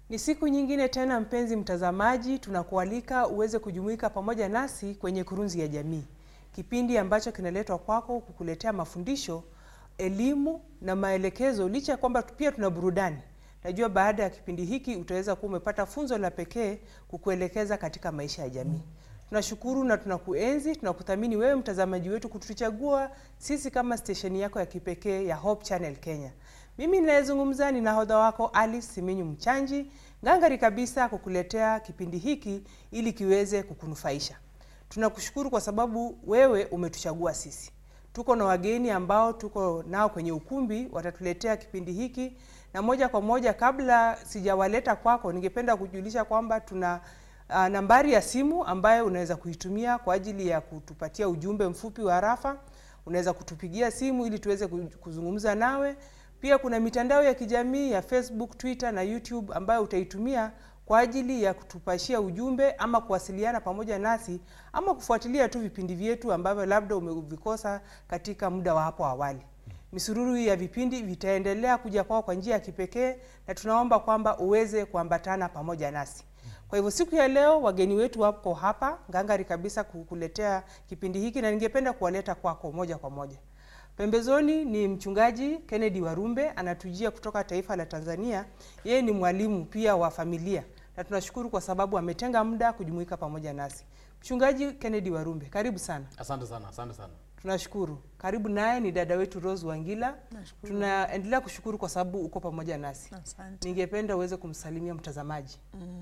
Ni siku nyingine tena, mpenzi mtazamaji, tunakualika uweze kujumuika pamoja nasi kwenye Kurunzi ya Jamii, kipindi ambacho kinaletwa kwako kukuletea mafundisho, elimu na maelekezo, licha ya kwamba pia tuna burudani. Najua baada ya kipindi hiki utaweza kuwa umepata funzo la pekee kukuelekeza katika maisha ya jamii. Tunashukuru na tunakuenzi, tunakuthamini wewe mtazamaji wetu kutuchagua sisi kama stesheni yako ya kipekee ya Hope Channel Kenya. Mimi ninayezungumza ni nahodha wako Alice Siminyu Mchanji, ngangari kabisa kukuletea kipindi hiki ili kiweze kukunufaisha. Tunakushukuru kwa sababu wewe umetuchagua sisi. Tuko na wageni ambao tuko nao kwenye ukumbi, watatuletea kipindi hiki, na moja kwa moja, kabla sijawaleta kwako, ningependa kujulisha kwamba tuna uh, nambari ya simu ambayo unaweza kuitumia kwa ajili ya kutupatia ujumbe mfupi wa arafa. Unaweza kutupigia simu ili tuweze kuzungumza nawe. Pia kuna mitandao ya kijamii ya Facebook, Twitter na YouTube ambayo utaitumia kwa ajili ya kutupashia ujumbe ama kuwasiliana pamoja nasi ama kufuatilia tu vipindi vyetu ambavyo labda umevikosa katika muda wa hapo awali. Misururu hii ya vipindi vitaendelea kuja kwao kwa njia ya kipekee na tunaomba kwamba uweze kuambatana pamoja nasi. Kwa hivyo siku ya leo wageni wetu wako hapa ngangari kabisa kukuletea kipindi hiki na ningependa kuwaleta kwako moja kwa moja. Pembezoni ni mchungaji Kennedy Warumbe anatujia kutoka taifa la Tanzania. Yeye ni mwalimu pia wa familia na tunashukuru kwa sababu ametenga muda kujumuika pamoja nasi. Mchungaji Kennedy Warumbe, karibu sana. Asante sana, asante sana. Tunashukuru. Karibu naye ni dada wetu Rose Wangila. Nashukuru. Tunaendelea kushukuru kwa sababu uko pamoja nasi. Asante. Ningependa uweze kumsalimia mtazamaji.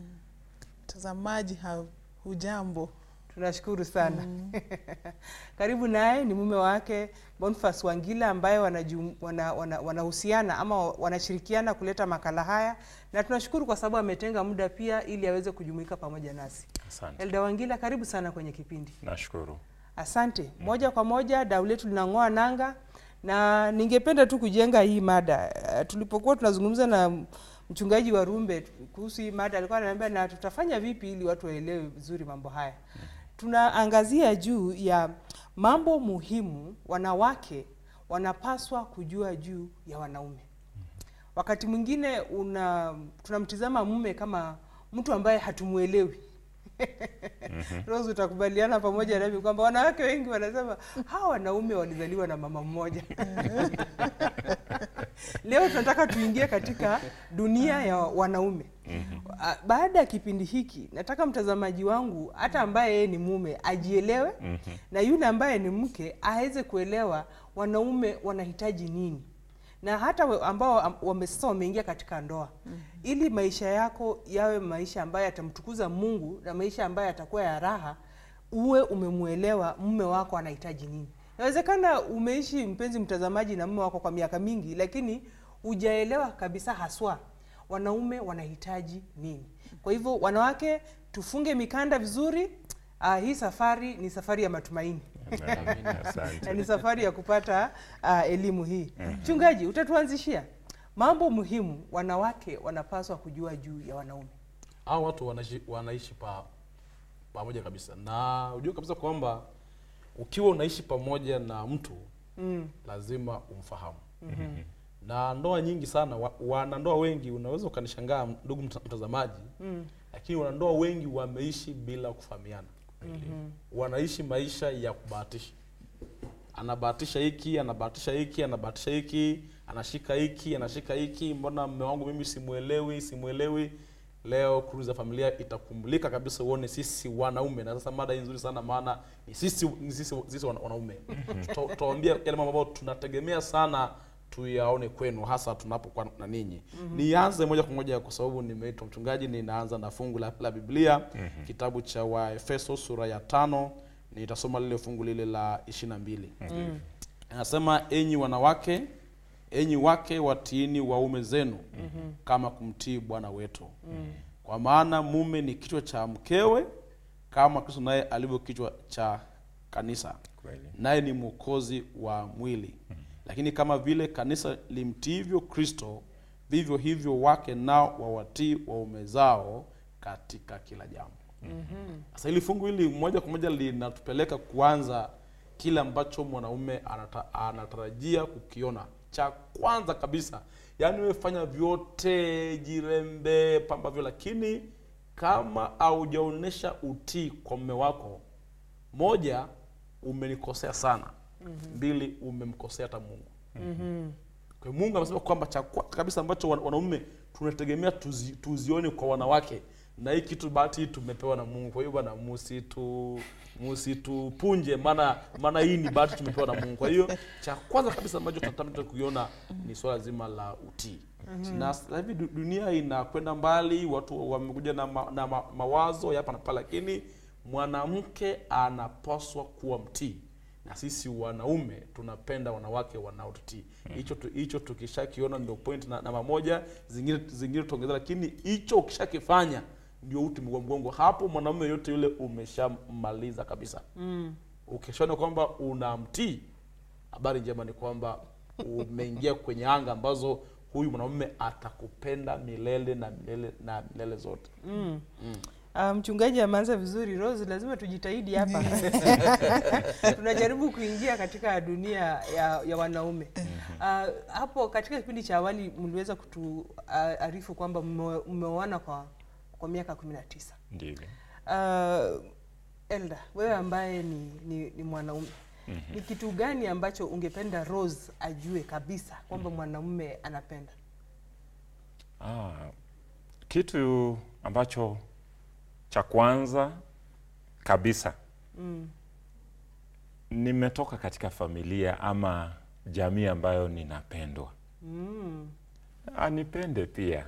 Mtazamaji ha- hujambo? Tunashukuru sana. Karibu naye ni mume wake Boniface Wangila ambaye wanaju- wana- wana- wanahusiana ama wanashirikiana kuleta makala haya, na tunashukuru kwa sababu ametenga muda pia ili aweze kujumuika pamoja nasi. Asante. Elda Wangila, karibu sana kwenye kipindi. Nashukuru. Asante. Moja kwa moja dau letu linang'oa nanga, na ningependa tu kujenga hii mada. Eh, Tulipokuwa tunazungumza na mchungaji wa Rumbe kuhusu hii mada, alikuwa ananiambia na tutafanya vipi ili watu waelewe vizuri mambo haya. Tunaangazia juu ya mambo muhimu wanawake wanapaswa kujua juu ya wanaume. Wakati mwingine una tunamtizama mume kama mtu ambaye hatumuelewi. Rose, utakubaliana pamoja nami kwamba wanawake wengi wanasema hawa wanaume walizaliwa na mama mmoja. Leo tunataka tuingie katika dunia ya wanaume. Ah, Baada ya kipindi hiki, nataka mtazamaji wangu hata ambaye yeye ni mume ajielewe na yule ambaye ni mke aweze kuelewa wanaume wanahitaji nini na hata we- ambao am- wame- sasa wameingia katika ndoa ili maisha yako yawe maisha ambayo yatamtukuza Mungu na maisha ambayo yatakuwa ya raha, uwe umemwelewa mume wako anahitaji nini. Inawezekana umeishi mpenzi mtazamaji na mume wako kwa miaka mingi, lakini hujaelewa kabisa haswa wanaume wanahitaji nini. Kwa hivyo, wanawake, tufunge mikanda vizuri. Ah, hii safari ni safari ya matumaini Amen. na Asante. ni safari ya kupata uh, elimu hii. Mchungaji, utatuanzishia mambo muhimu wanawake wanapaswa kujua juu ya wanaume. Hao watu wanaishi, wanaishi pa pamoja kabisa, na ujue kabisa kwamba ukiwa unaishi pamoja na mtu Mm. lazima umfahamu. Na ndoa nyingi sana wa, wanandoa wengi unaweza ukanishangaa ndugu mta- mtazamaji Mm. lakini wanandoa wengi wameishi bila kufahamiana. Wanaishi maisha ya kubahatisha, anabahatisha hiki, anabahatisha hiki, anabahatisha hiki, anashika hiki, anashika hiki. Mbona mume wangu mimi simuelewi, simuelewi. Leo Kurunzi ya Familia itakumulika kabisa, uone sisi wanaume. Na sasa mada hii nzuri sana, maana ni sisi, ni sisi, sisi wana- wanaume Tuta- tutawaambia yale mambo ambayo tunategemea sana tuyaone kwenu hasa tunapokuwa na ninyi. Nianze moja kwa moja kwa sababu nimeitwa mchungaji, ninaanza na fungu la, la Biblia kitabu cha Waefeso sura ya tano. Nitasoma lile fungu lile la ishirini na mbili. Anasema, enyi wanawake, enyi wake watiini waume zenu kama kumtii Bwana wetu, kwa maana mume ni kichwa cha mkewe, kama Kristo naye alivyo kichwa cha kanisa Kweli. naye ni mwokozi wa mwili. Lakini kama vile kanisa limtiivyo Kristo, vivyo hivyo wake nao wawatii waume zao katika kila jambo. Sasa hili fungu hili moja kwa moja linatupeleka kuanza kile ambacho mwanaume anata, anatarajia kukiona. Cha kwanza kabisa yaani wewe fanya vyote jirembe pamba vyo lakini kama haujaonyesha utii kwa mme wako moja umenikosea sana mbili umemkosea hata mungu kwa hiyo mungu amesema kwamba cha kwanza kabisa ambacho wan- wanaume tunategemea tuzi, tuzione kwa wanawake na hii kitu bahati hii tumepewa na mungu kwa hiyo bwana musitu musitupunje maana maana hii ni bahati tumepewa na mungu kwa hiyo cha kwanza kabisa ambacho tunatamani kuiona ni swala zima la utii na sasa hivi du- dunia inakwenda mbali watu wamekuja na, ma, na ma, mawazo ya hapa na pale lakini mwanamke anapaswa kuwa mtii na sisi wanaume tunapenda wanawake wanaotutii hicho tu, hicho tukishakiona ndio point na namba moja zingine zingine tutaongeza lakini hicho ukishakifanya ndio uti wa mgongo hapo mwanamume yote yule umeshammaliza kabisa mm. ukishaona kwamba unamtii habari njema ni kwamba umeingia kwenye anga ambazo huyu mwanamume atakupenda milele na milele na milele zote Ah, mchungaji ameanza vizuri Rose, lazima tujitahidi hapa tunajaribu kuingia katika dunia ya, ya wanaume Ah, hapo katika kipindi cha awali mliweza kutuarifu kwamba mme- mmeoana kwa, kwa miaka kumi na tisa ndivyo uh, Elda, wewe ambaye ni, ni, ni mwanaume ni kitu gani ambacho ungependa Rose ajue kabisa kwamba mwanaume anapenda? ah, kitu ambacho cha kwanza kabisa Mm. nimetoka katika familia ama jamii ambayo ninapendwa Mm. anipende pia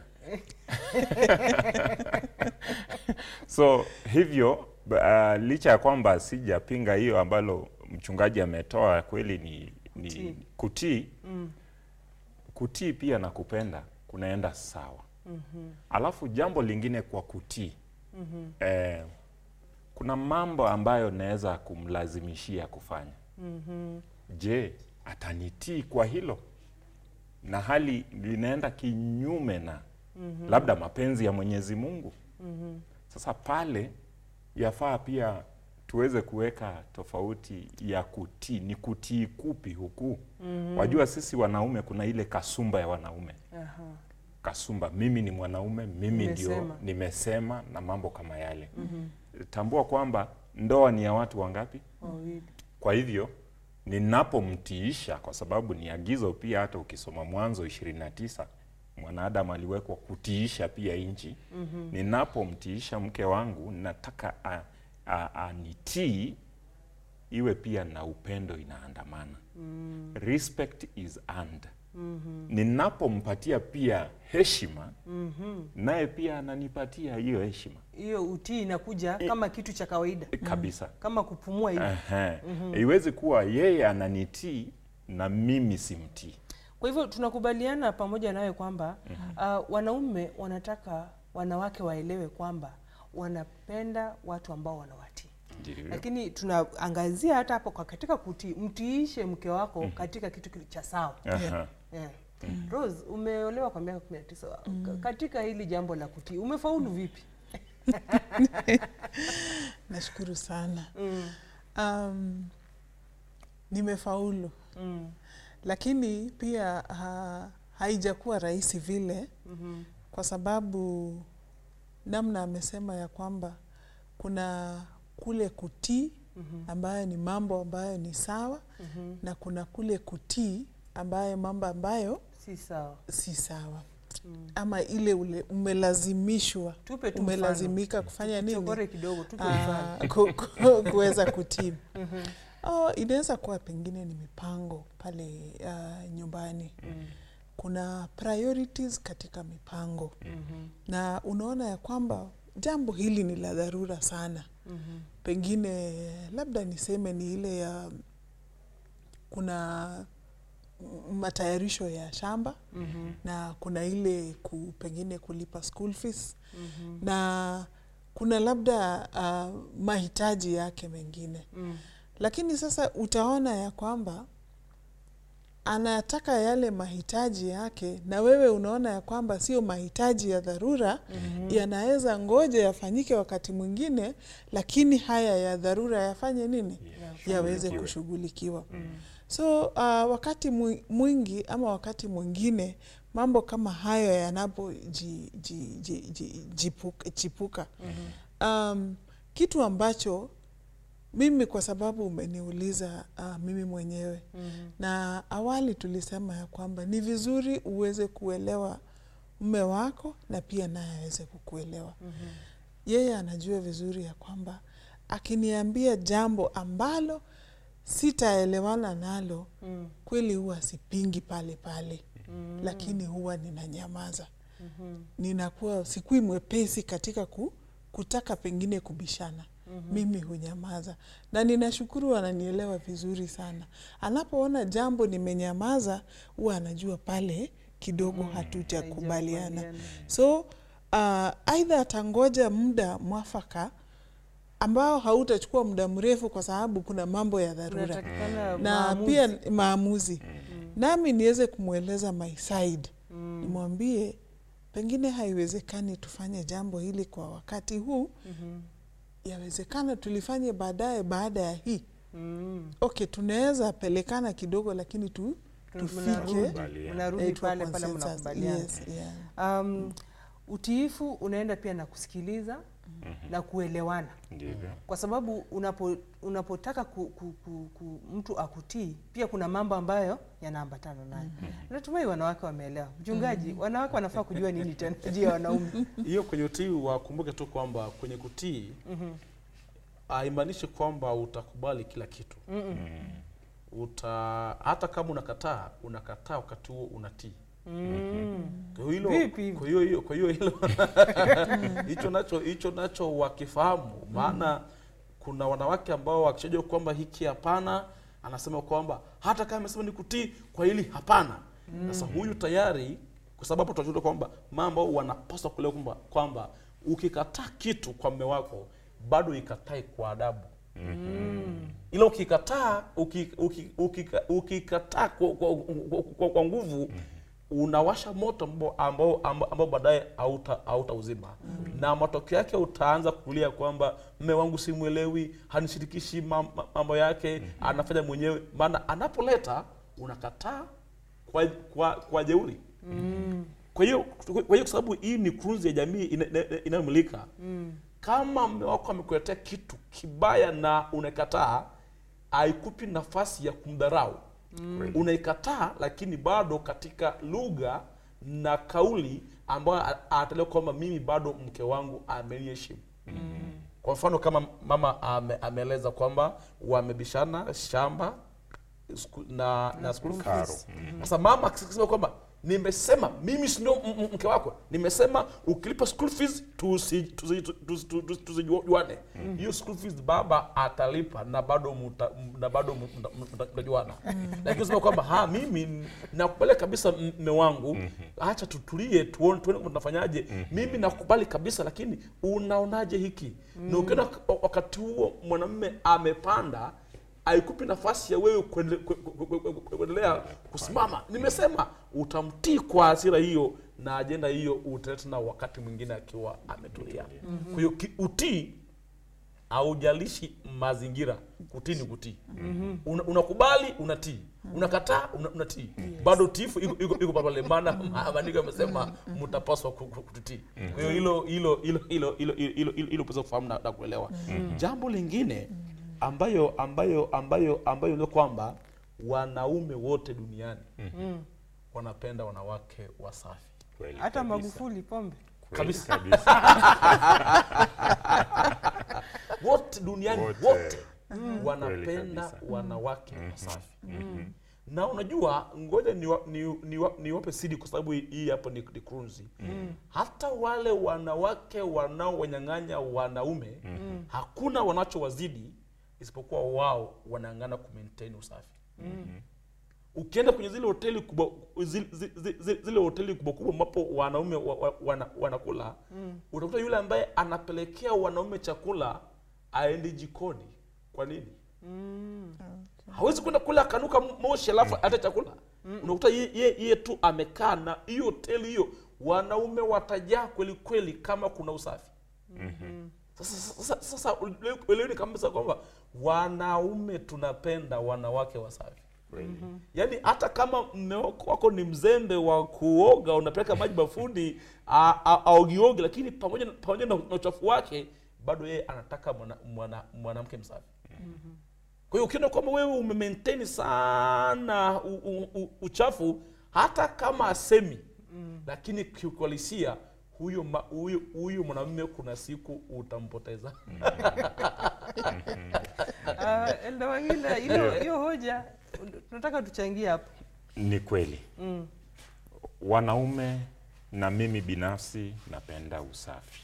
so hivyo uh, licha ya kwamba sijapinga hiyo ambalo mchungaji ametoa kweli ni, Kutii. ni kutii Mm. kutii pia na kupenda kunaenda sawa Mhm. alafu jambo lingine kwa kutii Mhm. eh, kuna mambo ambayo naweza kumlazimishia kufanya Mhm. je atanitii kwa hilo na hali linaenda kinyume na mm-hmm. labda mapenzi ya mwenyezi mungu Mhm. sasa pale yafaa pia tuweze kuweka tofauti ya kutii ni kutii kupi huku mm-hmm. wajua sisi wanaume kuna ile kasumba ya wanaume Aha. kasumba mimi ni mwanaume mimi ndio Nimesema. nimesema na mambo kama yale mm-hmm. tambua kwamba ndoa ni ya watu wangapi Wawili. kwa hivyo ninapomtiisha kwa sababu ni agizo pia hata ukisoma mwanzo 29 mwanadamu aliwekwa kutiisha pia nchi mm-hmm. ninapomtiisha mke wangu nataka a- a- anitii iwe pia na upendo inaandamana mm. respect is earned mm-hmm. ninapompatia pia heshima mm-hmm. naye pia ananipatia hiyo heshima Hiyo utii inakuja kama kitu cha kawaida, kabisa kama kupumua hivi. Ehe. Iwezi kuwa yeye ananitii na mimi simtii. Kwa hivyo tunakubaliana pamoja nawe kwamba uh, wanaume wanataka wanawake waelewe kwamba wanapenda watu ambao wanawatii, lakini tunaangazia hata hapo kwa katika kutii, mtiishe mke wako katika kitu kili- cha sawa. Aha. Yeah. Rose, umeolewa kwa miaka 19. Ka- Katika hili jambo la kutii umefaulu vipi? Nashukuru sana. Mm. Um, nimefaulu Mm. lakini pia ha, haijakuwa rahisi vile Mhm. kwa sababu namna amesema ya kwamba kuna kule kutii ambayo ni mambo ambayo ni sawa Mhm. na kuna kule kutii ambayo mambo ambayo Si sawa. si sawa ama ile ule umelazimishwa Tupe tu umelazimika kufanya nini Chokore kidogo, tupe mfano. Ah, ku- ku- kuweza kutii oh, inaweza kuwa pengine ni mipango pale uh, nyumbani kuna priorities katika mipango na unaona ya kwamba jambo hili ni la dharura sana pengine labda niseme ni ile ya kuna m- matayarisho ya shamba na kuna ile ku, pengine kulipa school fees na kuna labda uh, mahitaji yake mengine Mm. lakini sasa utaona ya kwamba anataka yale mahitaji yake na wewe unaona ya kwamba sio mahitaji ya dharura mm-hmm. yanaweza ngoja yafanyike wakati mwingine lakini haya ya dharura yafanye nini yaweze kushughulikiwa mm. so uh, wakati mwi- mwingi ama wakati mwingine mambo kama hayo yanapochipuka um, kitu ambacho mimi kwa sababu umeniuliza uh, mimi mwenyewe na awali tulisema ya kwamba ni vizuri uweze kuelewa mume wako na pia naye aweze kukuelewa yeye anajua vizuri ya kwamba akiniambia jambo ambalo sitaelewana nalo Mm. kweli huwa sipingi pale pale lakini huwa ninanyamaza ninakuwa sikui mwepesi katika ku, kutaka pengine kubishana mimi hunyamaza na ninashukuru ananielewa vizuri sana anapoona jambo nimenyamaza huwa anajua pale kidogo hatujakubaliana Haijakubaliana. so uh, aidha atangoja muda mwafaka ambao hautachukua muda mrefu kwa sababu kuna mambo ya dharura Kunatakikana na maamuzi. pia maamuzi nami niweze kumweleza my side nimwambie pengine haiwezekani tufanye jambo hili kwa wakati huu yawezekana tulifanye baadaye baada ya hii Mm. okay tunaweza pelekana kidogo lakini tu, tufike Kubaliana. Mnarudi eh, to a pale pale consensus. mnakubaliana. Yes, yeah. Um, utiifu unaenda pia na kusikiliza na kuelewana Ndivyo. kwa sababu unapo, unapotaka ku, ku, ku, ku, mtu akutii pia kuna mambo ambayo yanaambatana nayo. Natumai wanawake wameelewa. Mchungaji, wanawake wanafaa kujua nini tena juu ya wanaume? hiyo kwenye utii wakumbuke tu kwamba kwenye kutii haimaanishi kwamba utakubali kila kitu uta hata kama unakataa unakataa wakati huo unatii Kwa hiyo hilo Vipi hivyo? kwa hiyo hiyo kwa hiyo hilo hicho nacho hicho nacho wakifahamu maana kuna wanawake ambao wakishajua kwamba hiki hapana anasema kwamba hata kama amesema ni kutii kwa hili hapana sasa huyu tayari kwa sababu tunajua kwamba mambo wanapaswa kuelewa kwamba kwamba ukikataa kitu kwa mme wako bado ikatae kwa adabu ila ukikataa uki- uki- ukika- ukikataa kwa, kwa, kwa, kwa, kwa nguvu unawasha moto ambao ambao, ambao, ambao baadaye hauta hautauzima na matokeo yake utaanza kulia kwamba mme wangu simwelewi hanishirikishi mam- ma- mambo yake anafanya mwenyewe maana anapoleta unakataa kwa, kwa, kwa jeuri kwa hiyo kwa hiyo kwa sababu hii ni kurunzi ya jamii ina- ina- inayomilika kama mme wako amekuletea kitu kibaya na unakataa haikupi nafasi ya kumdharau unaikataa lakini bado katika lugha na kauli ambayo a- anatalewa kwamba mimi bado mke wangu ameniheshimu kwa mfano kama mama ame, ameeleza kwamba wamebishana shamba sku- na, na school Karo. fees. Sasa mama akisema kwamba nimesema mimi si ndio m- m- mke wako, nimesema ukilipa school fees tusi- tusi- tusi- tusi- tusijuane. Hiyo school fees baba atalipa na bado muta, na bado mu- mta- mta- mtajuana. Lakini usema kwamba ha mimi nakubali kabisa mme wangu, acha tutulie tuone tuone kama tunafanyaje. Mimi nakubali kabisa, lakini unaonaje hiki? Na ukiona wakati huo mwanamume amepanda haikupi nafasi ya wewe kuendele- ku- ku- ku- ku- ku- kuendelea kusimama. Nimesema utamtii kwa hasira hiyo na ajenda hiyo utaleta na wakati mwingine akiwa ametulia. Kwa hiyo ki- utii haujalishi mazingira, kutii ni kutii. Una- Unakubali, unatii, unakataa, una- unatii, bado utiifu iko- iko iko pale, maana maandiko yamesema mtapaswa ku- ku- kututii. Kwa hiyo hilo hilo hilo hilo hilo hilo hilo hilo pesa kufahamu na, na kuelewa. Jambo lingine ambayo ambayo ambayo ambayo ndio kwamba wanaume wote duniani wanapenda wanawake wasafi Kweli Hata kabisa. Magufuli pombe. Kweli kabisa. kabisa. wote duniani Wote. wote, Kweli wanapenda kabisa. wanawake wasafi na unajua ngoja niwape ni, ni, niwape siri kwa sababu hii hapo ni, ni kurunzi hata wale wanawake wanaowanyang'anya wanaume hakuna wanachowazidi isipokuwa wao wanang'ana kumaintain usafi ukienda kwenye zile hoteli kubwa zile, zile, zile, zile hoteli kubwa kubwa ambapo wanaume wa, wa, wana, wanakula utakuta yule ambaye anapelekea wanaume chakula aendi jikoni kwa nini hawezi kwenda kula akanuka moshi alafu hata chakula unakuta ye, ye, ye tu amekaa na hiyo hoteli hiyo wanaume watajaa kweli kweli kama kuna usafi sasa, sasa, sasa eleweni kabisa kwamba wanaume tunapenda wanawake wasafi yaani hata kama mme wako wako ni mzembe wa kuoga unapeleka maji bafuni a- a- aogioge lakini pamoja na- pamoja na na uchafu wake bado yeye anataka mwanamke mwana, mwanamke msafi kwa hiyo ukiona kwamba wewe umemaintain sana u, u, u, uchafu hata kama asemi lakini kiuhalisia huyo ma- huyo huyo mwanamume kuna siku utampoteza Ah, Elda Wangila, hiyo hiyo hoja tunataka tuchangie hapo. Ni kweli wanaume na mimi binafsi napenda usafi.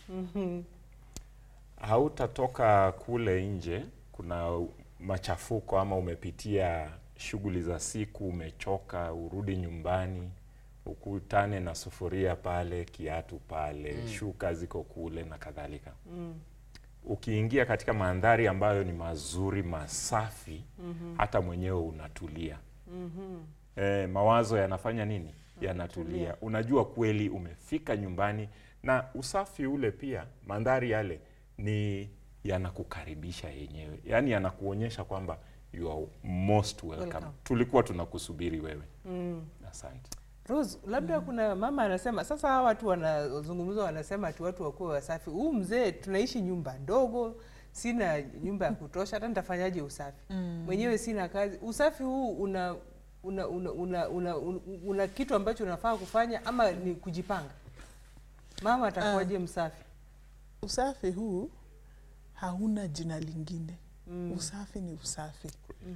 Hautatoka kule nje, kuna machafuko ama umepitia shughuli za siku, umechoka, urudi nyumbani ukutane na sufuria pale, kiatu pale, shuka ziko kule na kadhalika. Ukiingia katika mandhari ambayo ni mazuri masafi, hata mwenyewe unatulia. Eh, mawazo yanafanya nini? Yanatulia. Unajua kweli umefika nyumbani, na usafi ule pia, mandhari yale ni yanakukaribisha yenyewe, yaani yanakuonyesha kwamba you are most welcome. Welcome. Tulikuwa tunakusubiri wewe. Asante. Rose, labda kuna mama anasema sasa, hawa watu wanazungumza, wanasema ati watu wakuwe wasafi. Huu mzee, tunaishi nyumba ndogo, sina nyumba ya kutosha, hata nitafanyaje usafi mwenyewe? Sina kazi. Usafi huu una una una, una, una, una, una kitu ambacho unafaa kufanya ama ni kujipanga? Mama atakuwaje msafi? Usafi huu hauna jina lingine. Usafi ni usafi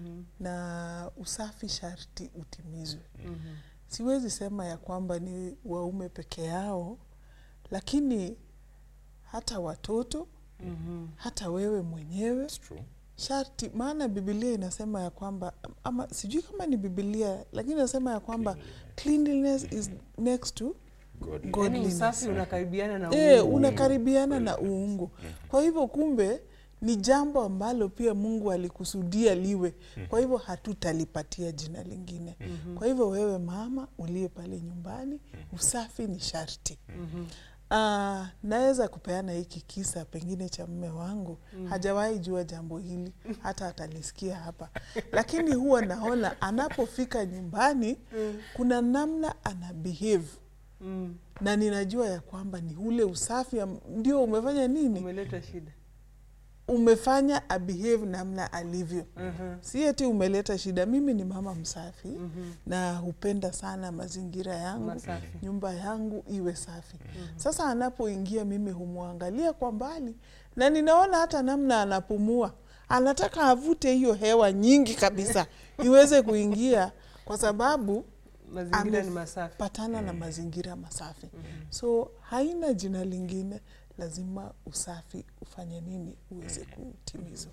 na usafi sharti utimizwe. Siwezi sema ya kwamba ni waume peke yao, lakini hata watoto hata wewe mwenyewe It's true. sharti, maana Biblia inasema ya kwamba ama sijui kama ni Biblia, lakini inasema ya kwamba cleanliness is next to God. Yaani godliness. usafi unakaribiana na E, Mungu. unakaribiana na uungu. Kwa hivyo kumbe ni jambo ambalo pia Mungu alikusudia liwe. Kwa hivyo hatutalipatia jina lingine. Kwa hivyo wewe mama uliye pale nyumbani, usafi ni sharti. Ah, naweza kupeana hiki kisa pengine cha mme wangu hajawahi jua jambo hili hata atalisikia hapa, lakini huwa naona anapofika nyumbani kuna namna ana behave Mm, na ninajua ya kwamba ni ule usafi am- ndio umefanya nini, umeleta shida. umefanya abehave namna alivyo. Mhm. Si eti umeleta shida. Mimi ni mama msafi na hupenda sana mazingira yangu, Masafi. nyumba yangu iwe safi. Sasa anapoingia mimi humwangalia kwa mbali na ninaona hata namna anapumua, anataka avute hiyo hewa nyingi kabisa iweze kuingia kwa sababu Mazingira ni masafi. patana na mazingira masafi. So haina jina lingine, lazima usafi ufanye nini uweze kutimizwa.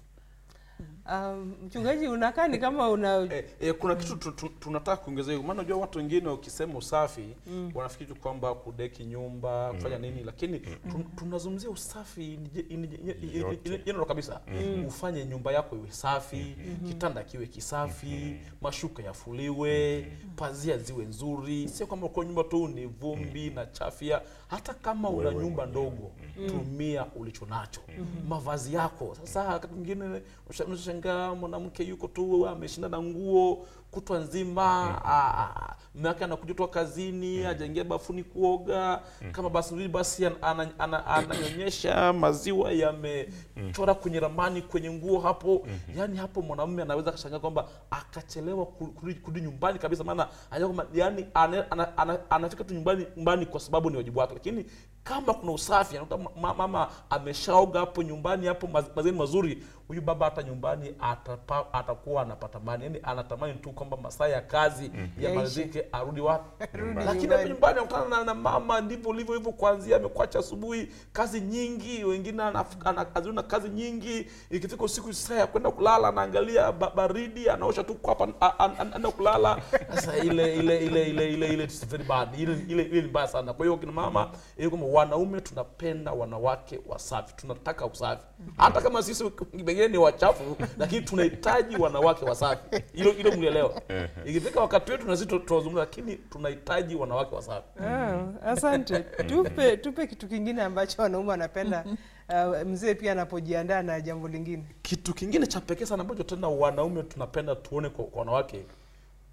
Um, mchungaji unakaa ni kama una Eh, eh, kuna kitu tu, tu, tunataka kuongezea hiyo, maana unajua watu wengine ukisema usafi wanafikiri tu kwamba kudeki nyumba kufanya nini, lakini tun, tunazungumzia usafi ni je- ni je- ni- ni- Yote. ni- general kabisa. Ufanye nyumba yako iwe safi, kitanda kiwe kisafi, mashuka yafuliwe, pazia ziwe nzuri, sio kwamba kwa nyumba tu ni vumbi na chafya. Hata kama una Wewe nyumba mwenyewe. ndogo, tumia ulicho nacho, mavazi yako. Sasa wakati mwingine unashangaa mwanamke yuko tu ameshinda na nguo kutwa nzima, ah, mume wake anakuja toka kazini, hajaingia bafuni kuoga, kama basi nzuri basi an- ana- ana- ananyonyesha maziwa yamechora kwenye ramani kwenye nguo hapo. Yani hapo mwanamume anaweza akashangaa kwamba akachelewa ku- kurudi kurudi nyumbani kabisa, maana anajua kwamba yani ana- ana- ana- anafika tu nyumbani nyumbani kwa sababu ni wajibu wake, lakini kama kuna usafi anakuta ma- mama ameshaoga hapo nyumbani hapo maz- mazingira mazuri, huyu baba hata nyumbani atapa, atakuwa anapata mani, yani anatamani tu kwamba masaa ya kazi yamalizike arudi wapi, lakini hapo nyumbani. nyumbani anakutana na, na mama, ndivyo ulivyo hivyo, kuanzia amekuacha asubuhi, kazi nyingi, wengine anaf- ana- azuri na kazi nyingi, ikifika usiku saa ya kwenda kulala anaangalia ba, baridi, anaosha tu kwapa, a- a- a- anaenda kulala. Sasa ile ile ile ile ile ile it's very bad, ile ile ile ni mbaya sana. Kwa hiyo kina mama, ili kwamba wanaume tunapenda wanawake wasafi, tunataka usafi, hata kama sisi pengine ni wachafu, lakini tunahitaji wanawake wasafi. Hilo hilo mlielewa. Ikifika wakati wetu na sisi tu- tunazungumza, lakini tunahitaji wanawake wasafi. Ah, asante. Tupe tupe kitu kingine ambacho wanaume wanapenda uh, mzee pia anapojiandaa na jambo lingine. Kitu kingine cha pekee sana ambacho tena wanaume tunapenda tuone kwa, kwa wanawake,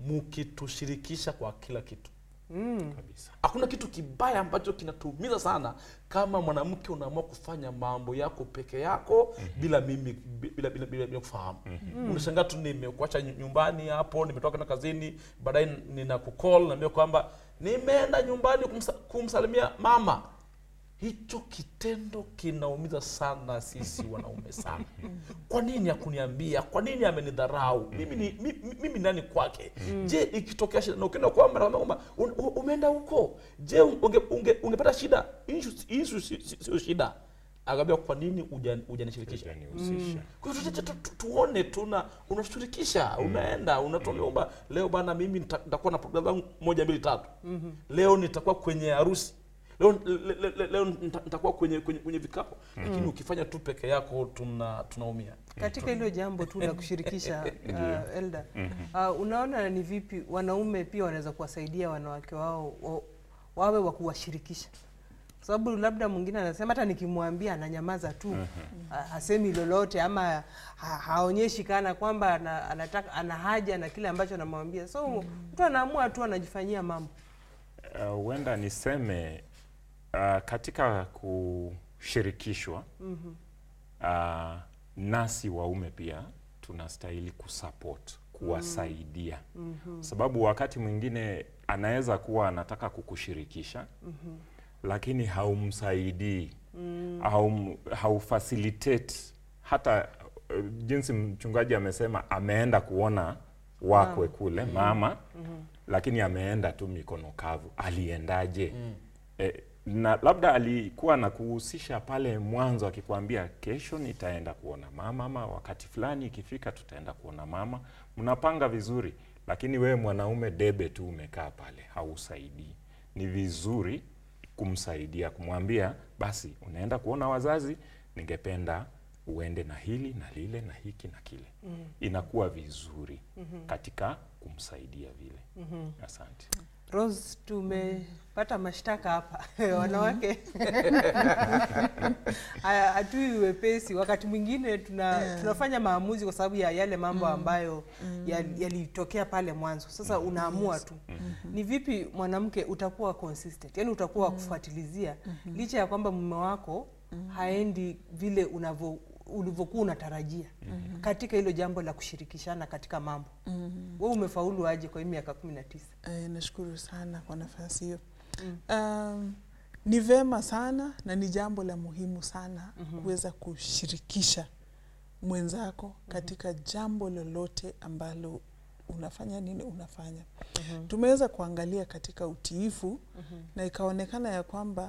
mkitushirikisha kwa kila kitu kabisa hakuna kitu kibaya ambacho kinatuumiza sana kama mwanamke unaamua kufanya mambo yako peke yako bila mimi bila, bila, bila, bila kufahamu unashangaa tu nimekuacha nyu- nyumbani hapo nimetoka na kazini baadaye nina kucall naambia kwamba nimeenda nyumbani kumsa, kumsalimia mama hicho kitendo kinaumiza sana sisi wanaume sana kwa nini hakuniambia kwa nini amenidharau mimi ni mimi, mimi nani kwake je ikitokea shida na ukienda kwamba na kwamba un, u- umeenda huko je unge, unge, ungepata shida Issue- issue si- si- sio shida akaambia kwa nini huja- hujanishirikisha Hujanihusisha. kwa hiyo tu- tu- tu- tuone tuna unashirikisha unaenda unatuambia kwamba leo bana mimi nita- nitakuwa na programu zangu moja mbili tatu leo nitakuwa kwenye harusi leo, le, le, le, leo nita- nitakuwa kwenye, kwenye, kwenye vikapo lakini ukifanya tu peke yako tuna tunaumia katika hilo jambo tu la kushirikisha uh, Elda uh, unaona ni vipi wanaume pia wanaweza kuwasaidia wanawake wao wa, wawe wa kuwashirikisha kwa sababu labda mwingine anasema hata nikimwambia ananyamaza tu ha- hasemi lolote ama ha, haonyeshi kana kwamba ana, anataka ana haja na kile ambacho anamwambia so mtu anaamua tu anajifanyia mambo Uh, huenda niseme uh, katika kushirikishwa uh, nasi waume pia tunastahili kusupport kuwasaidia sababu wakati mwingine anaweza kuwa anataka kukushirikisha lakini haumsaidii haum, haufacilitate hata uh, jinsi mchungaji amesema ameenda kuona wakwe kule mama lakini ameenda tu mikono kavu aliendaje e, na labda alikuwa na kuhusisha pale mwanzo akikwambia kesho nitaenda kuona mama ama wakati fulani ikifika tutaenda kuona mama mnapanga vizuri lakini wewe mwanaume debe tu umekaa pale hausaidii ni vizuri kumsaidia kumwambia basi unaenda kuona wazazi ningependa uende na hili na lile na hiki na kile inakuwa vizuri katika kumsaidia vile asante Rose, tumepata mashtaka hapa wanawake haya hatui wepesi. Wakati mwingine tuna, tunafanya maamuzi kwa sababu ya yale mambo ambayo yal- yalitokea pale mwanzo. Sasa unaamua tu ni vipi mwanamke utakuwa consistent, yani utakuwa wa kufuatilizia licha ya kwamba mume wako haendi vile unavyo ulivyokuwa unatarajia katika hilo jambo la kushirikishana katika mambo. Wewe umefaulu aje kwa hii miaka kumi na tisa? Eh, nashukuru sana kwa nafasi hiyo. Um, ni vema sana na ni jambo la muhimu sana kuweza kushirikisha mwenzako katika jambo lolote ambalo unafanya nini unafanya. Tumeweza kuangalia katika utiifu na ikaonekana ya kwamba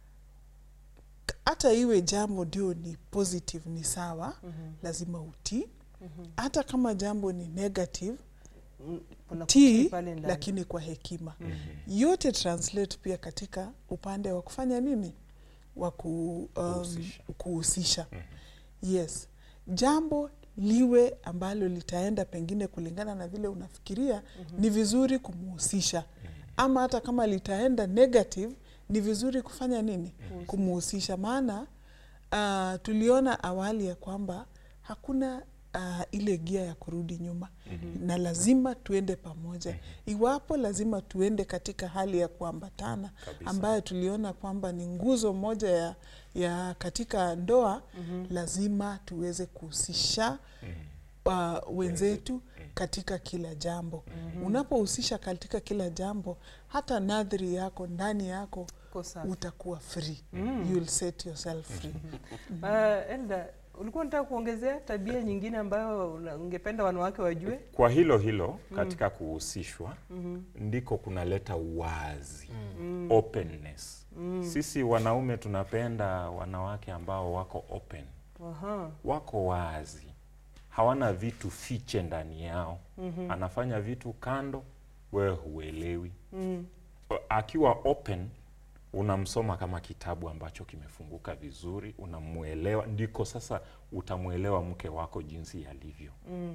k- hata iwe jambo ndio ni positive ni sawa, lazima utii. Hata kama jambo ni negative Mm, kuna kutii tii pale ndani. lakini kwa hekima yote translate pia katika upande wa kufanya nini wa ku, um, Kuhusisha. kuhusisha yes jambo liwe ambalo litaenda pengine kulingana na vile unafikiria ni vizuri kumuhusisha ama hata kama litaenda negative ni vizuri kufanya nini kumuhusisha maana uh, tuliona awali ya kwamba hakuna uh, ile gia ya kurudi nyuma na lazima tuende pamoja iwapo lazima tuende katika hali ya kuambatana Kabisa. ambayo tuliona kwamba ni nguzo moja ya, ya katika ndoa lazima tuweze kuhusisha uh, wenzetu katika kila jambo unapohusisha katika kila jambo hata nadhiri yako ndani yako Uko safi. utakuwa free you'll set yourself free Uh, Elda, ulikuwa unataka kuongezea tabia nyingine ambayo una- ungependa wanawake wajue? kwa hilo hilo katika kuhusishwa ndiko kunaleta uwazi openness sisi wanaume tunapenda wanawake ambao wako open Aha. wako wazi hawana vitu fiche ndani yao anafanya vitu kando wewe huelewi akiwa open unamsoma kama kitabu ambacho kimefunguka vizuri unamuelewa ndiko sasa utamwelewa mke wako jinsi alivyo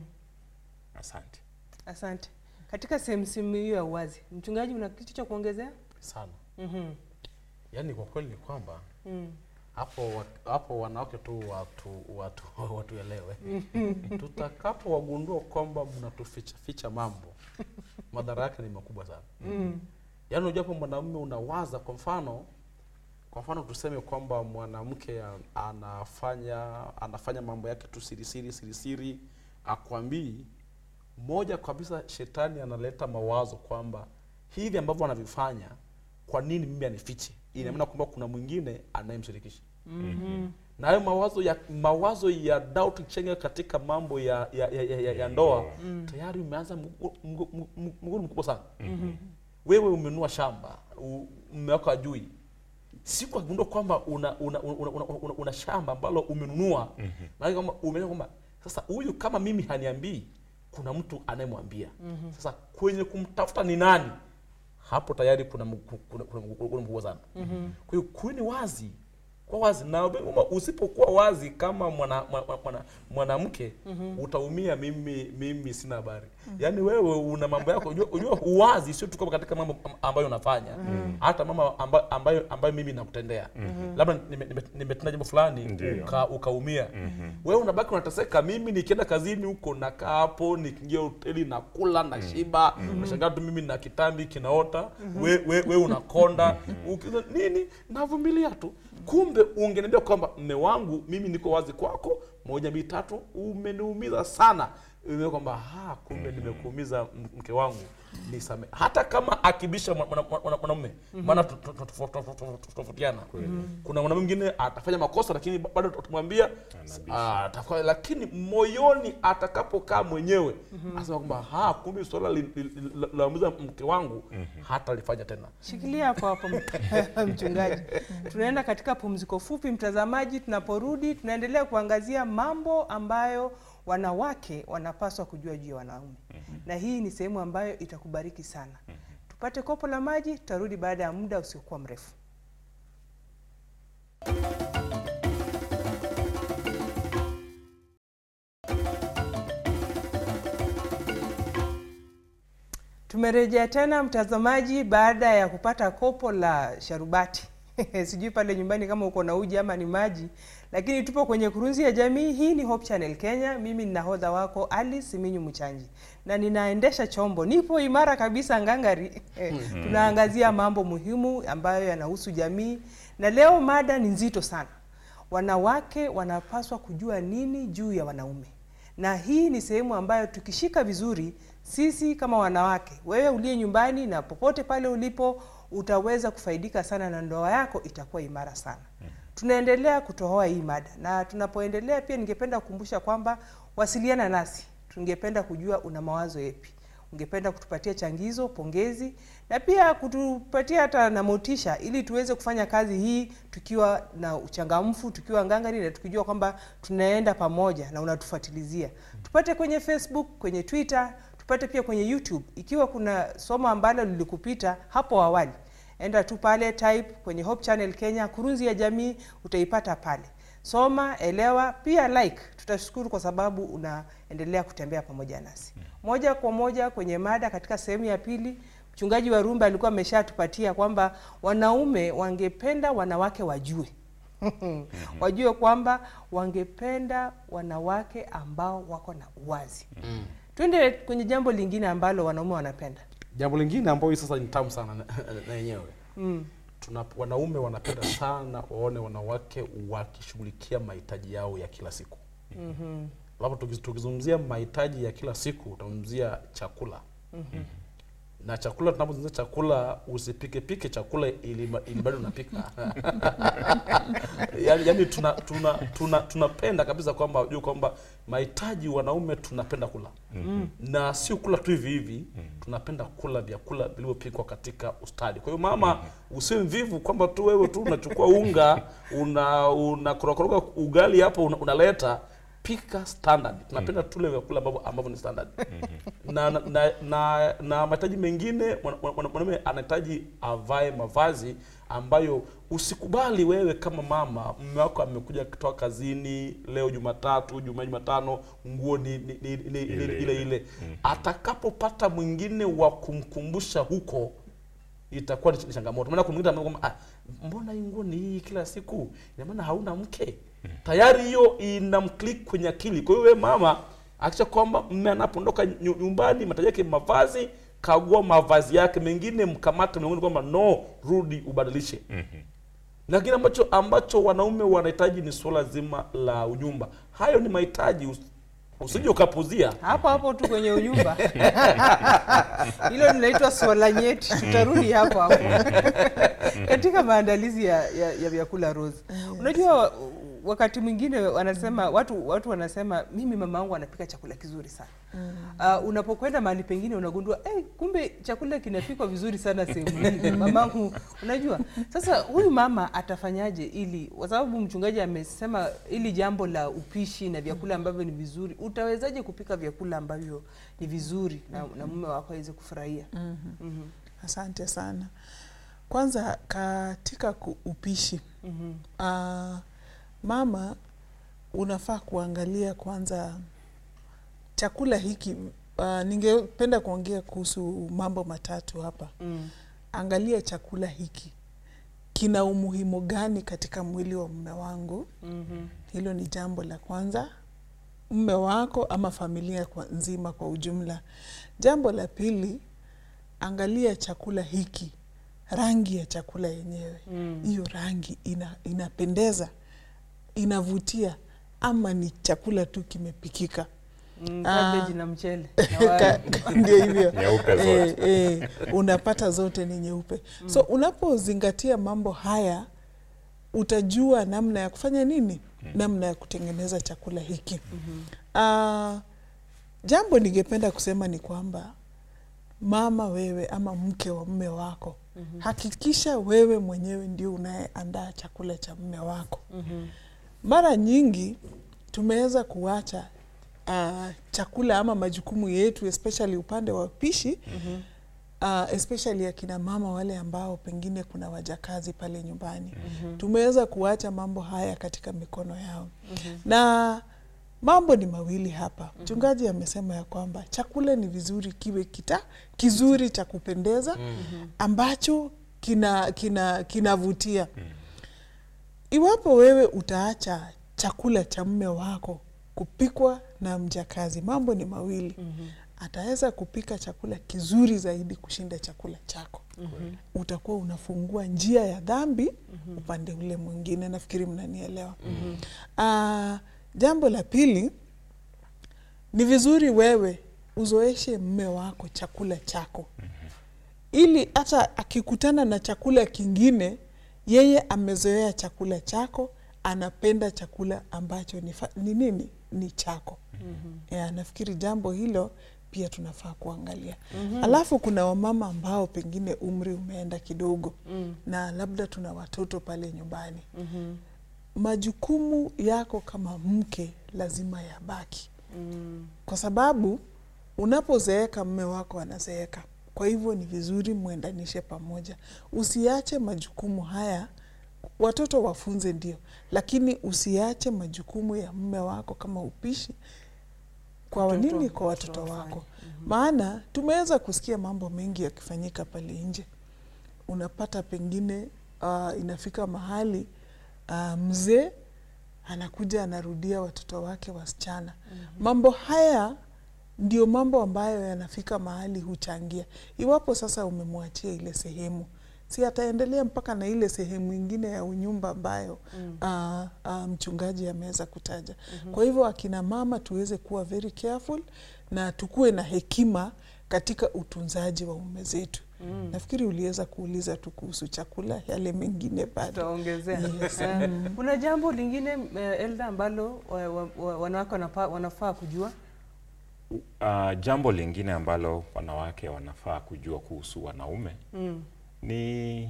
asante Asante. Katika sehemu simu hiyo ya uwazi, mchungaji, una kitu cha kuongezea? sana Mhm. yaani kwa kweli ni kwamba Mm. hapo wa- hapo wanawake tu watu watu watuelewe tutakapo wagundua kwamba mnatuficha ficha mambo madhara yake ni makubwa sana yaani unajua hapo mwanamume unawaza kwa mfano kwa mfano tuseme kwamba mwanamke a- anafanya anafanya mambo yake tu siri siri siri siri akwambii moja kabisa shetani analeta mawazo kwamba hivi ambavyo anavifanya kwa nini mimi anifiche ina maana kwamba kuna mwingine anayemshirikisha na hayo mawazo ya mawazo ya doubt chenga katika mambo ya ya, ya, ya, ya, ya ndoa tayari umeanza mgu- mgu- mgu- mgogoro mkubwa sana wewe umenunua shamba u- mume wako ajui siku akigundua kwamba una una, una, una, una, una shamba ambalo umenunua maana kwamba umeona kwamba sasa huyu kama mimi haniambii kuna mtu anayemwambia sasa kwenye kumtafuta ni nani hapo tayari kuna mgu- kuna kuna mgogoro mkubwa sana kwa hiyo kuweni wazi kwa wazi na kwamba usipokuwa wazi kama mwana mwana- mwana- mwanamke utaumia mimi mimi sina habari yaani wewe una mambo yako unajua, unajua uwazi sio tu kama katika mambo am- ambayo unafanya hata mama ambayo ambayo, ambayo mimi nakutendea labda nime- nime- nimetenda jambo fulani Ndiyo. uka, ukaumia wewe unabaki unateseka mimi nikienda kazini huko nakaa hapo nikiingia hoteli nakula na shiba nashangaa tu mimi na kitambi kinaota we, we, we unakonda ukiza nini navumilia tu kumbe ungeniambia kwamba mme wangu mimi niko wazi kwako moja mbili tatu umeniumiza sana Umeona kwamba ha kumbe nimekuumiza m- mke wangu nisame hata kama akibisha mwa- mwana- mwana- mwanamume maana tu- tu- tu- tu- tu- tu- tu- tofautiana kuna mwanamume mwingine atafanya makosa lakini ba- bado tutamwambia Anabisha. ah, atafanya lakini moyoni atakapokaa mwenyewe asema kwamba ha kumbe swala li- li- li- la- laumiza mke wangu hata lifanya tena Shikilia hapo hapo m- mchungaji. Tunaenda katika pumziko fupi, mtazamaji. Tunaporudi tunaendelea kuangazia mambo ambayo wanawake wanapaswa kujua juu ya wanaume, na hii ni sehemu ambayo itakubariki sana. Tupate kopo la maji, tutarudi baada ya muda usiokuwa mrefu. Tumerejea tena mtazamaji, baada ya kupata kopo la sharubati sijui pale nyumbani kama uko na uji ama ni maji, lakini tupo kwenye kurunzi ya jamii. Hii ni Hope Channel Kenya. Mimi ni nahodha wako Alice Minyu Mchanji na ninaendesha chombo, nipo imara kabisa ngangari. Tunaangazia mambo muhimu ambayo yanahusu jamii, na leo mada ni nzito sana. Wanawake wanapaswa kujua nini juu ya wanaume na hii ni sehemu ambayo tukishika vizuri sisi kama wanawake, wewe uliye nyumbani na popote pale ulipo, utaweza kufaidika sana na ndoa yako itakuwa imara sana. Tunaendelea kutohoa hii mada, na tunapoendelea pia ningependa kukumbusha kwamba wasiliana nasi, tungependa kujua una mawazo yepi ungependa kutupatia changizo, pongezi na pia kutupatia hata na motisha, ili tuweze kufanya kazi hii tukiwa na uchangamfu, tukiwa ngangari na tukijua kwamba tunaenda pamoja na unatufuatilizia. Tupate kwenye Facebook, kwenye Twitter, tupate pia kwenye YouTube. Ikiwa kuna somo ambalo lilikupita hapo awali, enda tu pale type kwenye Hope Channel Kenya, kurunzi ya jamii, utaipata pale. Soma, elewa, pia like. Tutashukuru kwa sababu unaendelea kutembea pamoja nasi. Moja kwa moja kwenye mada katika sehemu ya pili, mchungaji wa Rumba alikuwa ameshatupatia kwamba wanaume wangependa wanawake wajue wajue kwamba wangependa wanawake ambao wako na uwazi. Twende kwenye jambo lingine ambalo wanaume wanapenda. jambo lingine ambayo hii sasa ni tamu sana na- na yenyewe tuna wanaume wanapenda sana waone wanawake wakishughulikia mahitaji yao ya kila siku labda tukiz- tukizungumzia mahitaji ya kila siku utazungumzia chakula na chakula tunapozungumzia chakula usipike pike chakula ili, ma- ili bado unapika yani, yani tuna tuna tuna tunapenda kabisa kwamba ujue kwamba mahitaji wanaume tunapenda kula na sio kula tu hivi hivi tunapenda kula vyakula vilivyopikwa katika ustadi kwa hiyo mama usiwe mvivu kwamba tu wewe tu unachukua unga una unakorokoroga ugali hapo una, unaleta pika standard tunapenda tule vyakula ambavyo ambavyo ni standard na na, na, na, na mahitaji mengine mwana- mwana- mwanaume anahitaji avae mavazi ambayo usikubali wewe kama mama mume wako amekuja kutoka kazini leo Jumatatu, Jumaa, Jumatano, nguo ni, ni, ni, ni, ile, ile, ile. Atakapopata mwingine wa kumkumbusha huko itakuwa ni changamoto. Maana kuna mwingine anaona kwamba ah, mbona hii nguo ni hii kila siku? Ina maana hauna mke. Tayari hiyo inamclick kwenye akili. Kwa hiyo wewe mama akisha kwamba mme anapoondoka nyu- nyumbani, mahitaji yake mavazi, kagua mavazi yake, mengine mkamate mlangoni kwamba no, rudi ubadilishe. Lakini ambacho ambacho wanaume wanahitaji ni suala zima la unyumba. Hayo ni mahitaji, us- usije ukapuzia. hapo hapo tu kwenye unyumba hilo linaitwa swala nyeti tutarudi hapo hapo katika maandalizi ya, ya, ya vyakula Rose unajua wakati mwingine wanasema watu watu wanasema mimi mama wangu anapika chakula kizuri sana uh, unapokwenda mahali pengine unagundua hey, kumbe chakula kinapikwa vizuri sana sehemu hii mamangu unajua sasa huyu mama atafanyaje ili kwa sababu mchungaji amesema ili jambo la upishi na vyakula ambavyo ni vizuri utawezaje kupika vyakula ambavyo ni vizuri na, na mume wako aweze kufurahia Mhm. Asante sana. Kwanza katika ku- upishi Mhm. uh, mama unafaa kuangalia kwanza chakula hiki. Uh, ningependa kuongea kuhusu mambo matatu hapa. Mm. Angalia chakula hiki kina umuhimu gani katika mwili wa mume wangu. Mhm. Hilo ni jambo la kwanza, mume wako ama familia kwa nzima kwa ujumla. Jambo la pili, angalia chakula hiki, rangi ya chakula yenyewe, Mm. hiyo rangi ina, inapendeza, inavutia, ama ni chakula tu kimepikika. Mm, Ah. cabbage na mchele na wali. Ka- ndio hivyo Nyeupe zote. Eh, eh, unapata zote ni nyeupe so unapozingatia mambo haya utajua namna ya kufanya nini namna ya kutengeneza chakula hiki Ah, jambo ningependa kusema ni kwamba mama wewe ama mke wa mme wako hakikisha wewe mwenyewe ndio unayeandaa chakula cha mme wako Mhm. mara nyingi tumeweza kuacha uh, chakula ama majukumu yetu especially upande wa pishi Mhm. uh, especially akina mama wale ambao pengine kuna wajakazi pale nyumbani tumeweza kuacha mambo haya katika mikono yao na mambo ni mawili hapa mchungaji amesema ya kwamba chakula ni vizuri kiwe kita kizuri cha kupendeza ambacho kina kina kinavutia iwapo wewe utaacha chakula cha mme wako kupikwa na mjakazi, mambo ni mawili. Ataweza kupika chakula kizuri zaidi kushinda chakula chako. Utakuwa unafungua njia ya dhambi upande ule mwingine. Nafikiri mnanielewa. Ah, jambo la pili ni vizuri wewe uzoeshe mme wako chakula chako ili hata akikutana na chakula kingine yeye amezoea chakula chako anapenda chakula ambacho ni, fa- ni nini ni chako mm-hmm. yeah, nafikiri jambo hilo pia tunafaa kuangalia mm-hmm. alafu kuna wamama ambao pengine umri umeenda kidogo mm. na labda tuna watoto pale nyumbani Mhm. majukumu yako kama mke lazima yabaki Mm. kwa sababu unapozeeka mme wako anazeeka. Kwa hivyo ni vizuri mwendanishe pamoja, usiache majukumu haya. Watoto wafunze ndio, lakini usiache majukumu ya mme wako kama upishi kwa Watoto- nini, kwa watoto watoto wako. wafanye. Maana tumeweza kusikia mambo mengi yakifanyika pale nje. Unapata pengine uh, inafika mahali uh, mzee anakuja anarudia watoto wake wasichana. Mambo haya ndio mambo ambayo yanafika mahali huchangia. Iwapo sasa umemwachia ile sehemu, si ataendelea mpaka na ile sehemu ingine ya unyumba ambayo Mm. ah, ah, mchungaji ameweza kutaja. Kwa hivyo akina mama tuweze kuwa very careful na tukuwe na hekima katika utunzaji wa ume zetu. Mm. Nafikiri uliweza kuuliza tu kuhusu chakula, yale mengine bado. tutaongezea Yes. Eh, kuna jambo lingine eh, Elda ambalo wa- wa- wa- wanawake wanapa- wanafaa kujua Uh, jambo lingine ambalo wanawake wanafaa kujua kuhusu wanaume mm. ni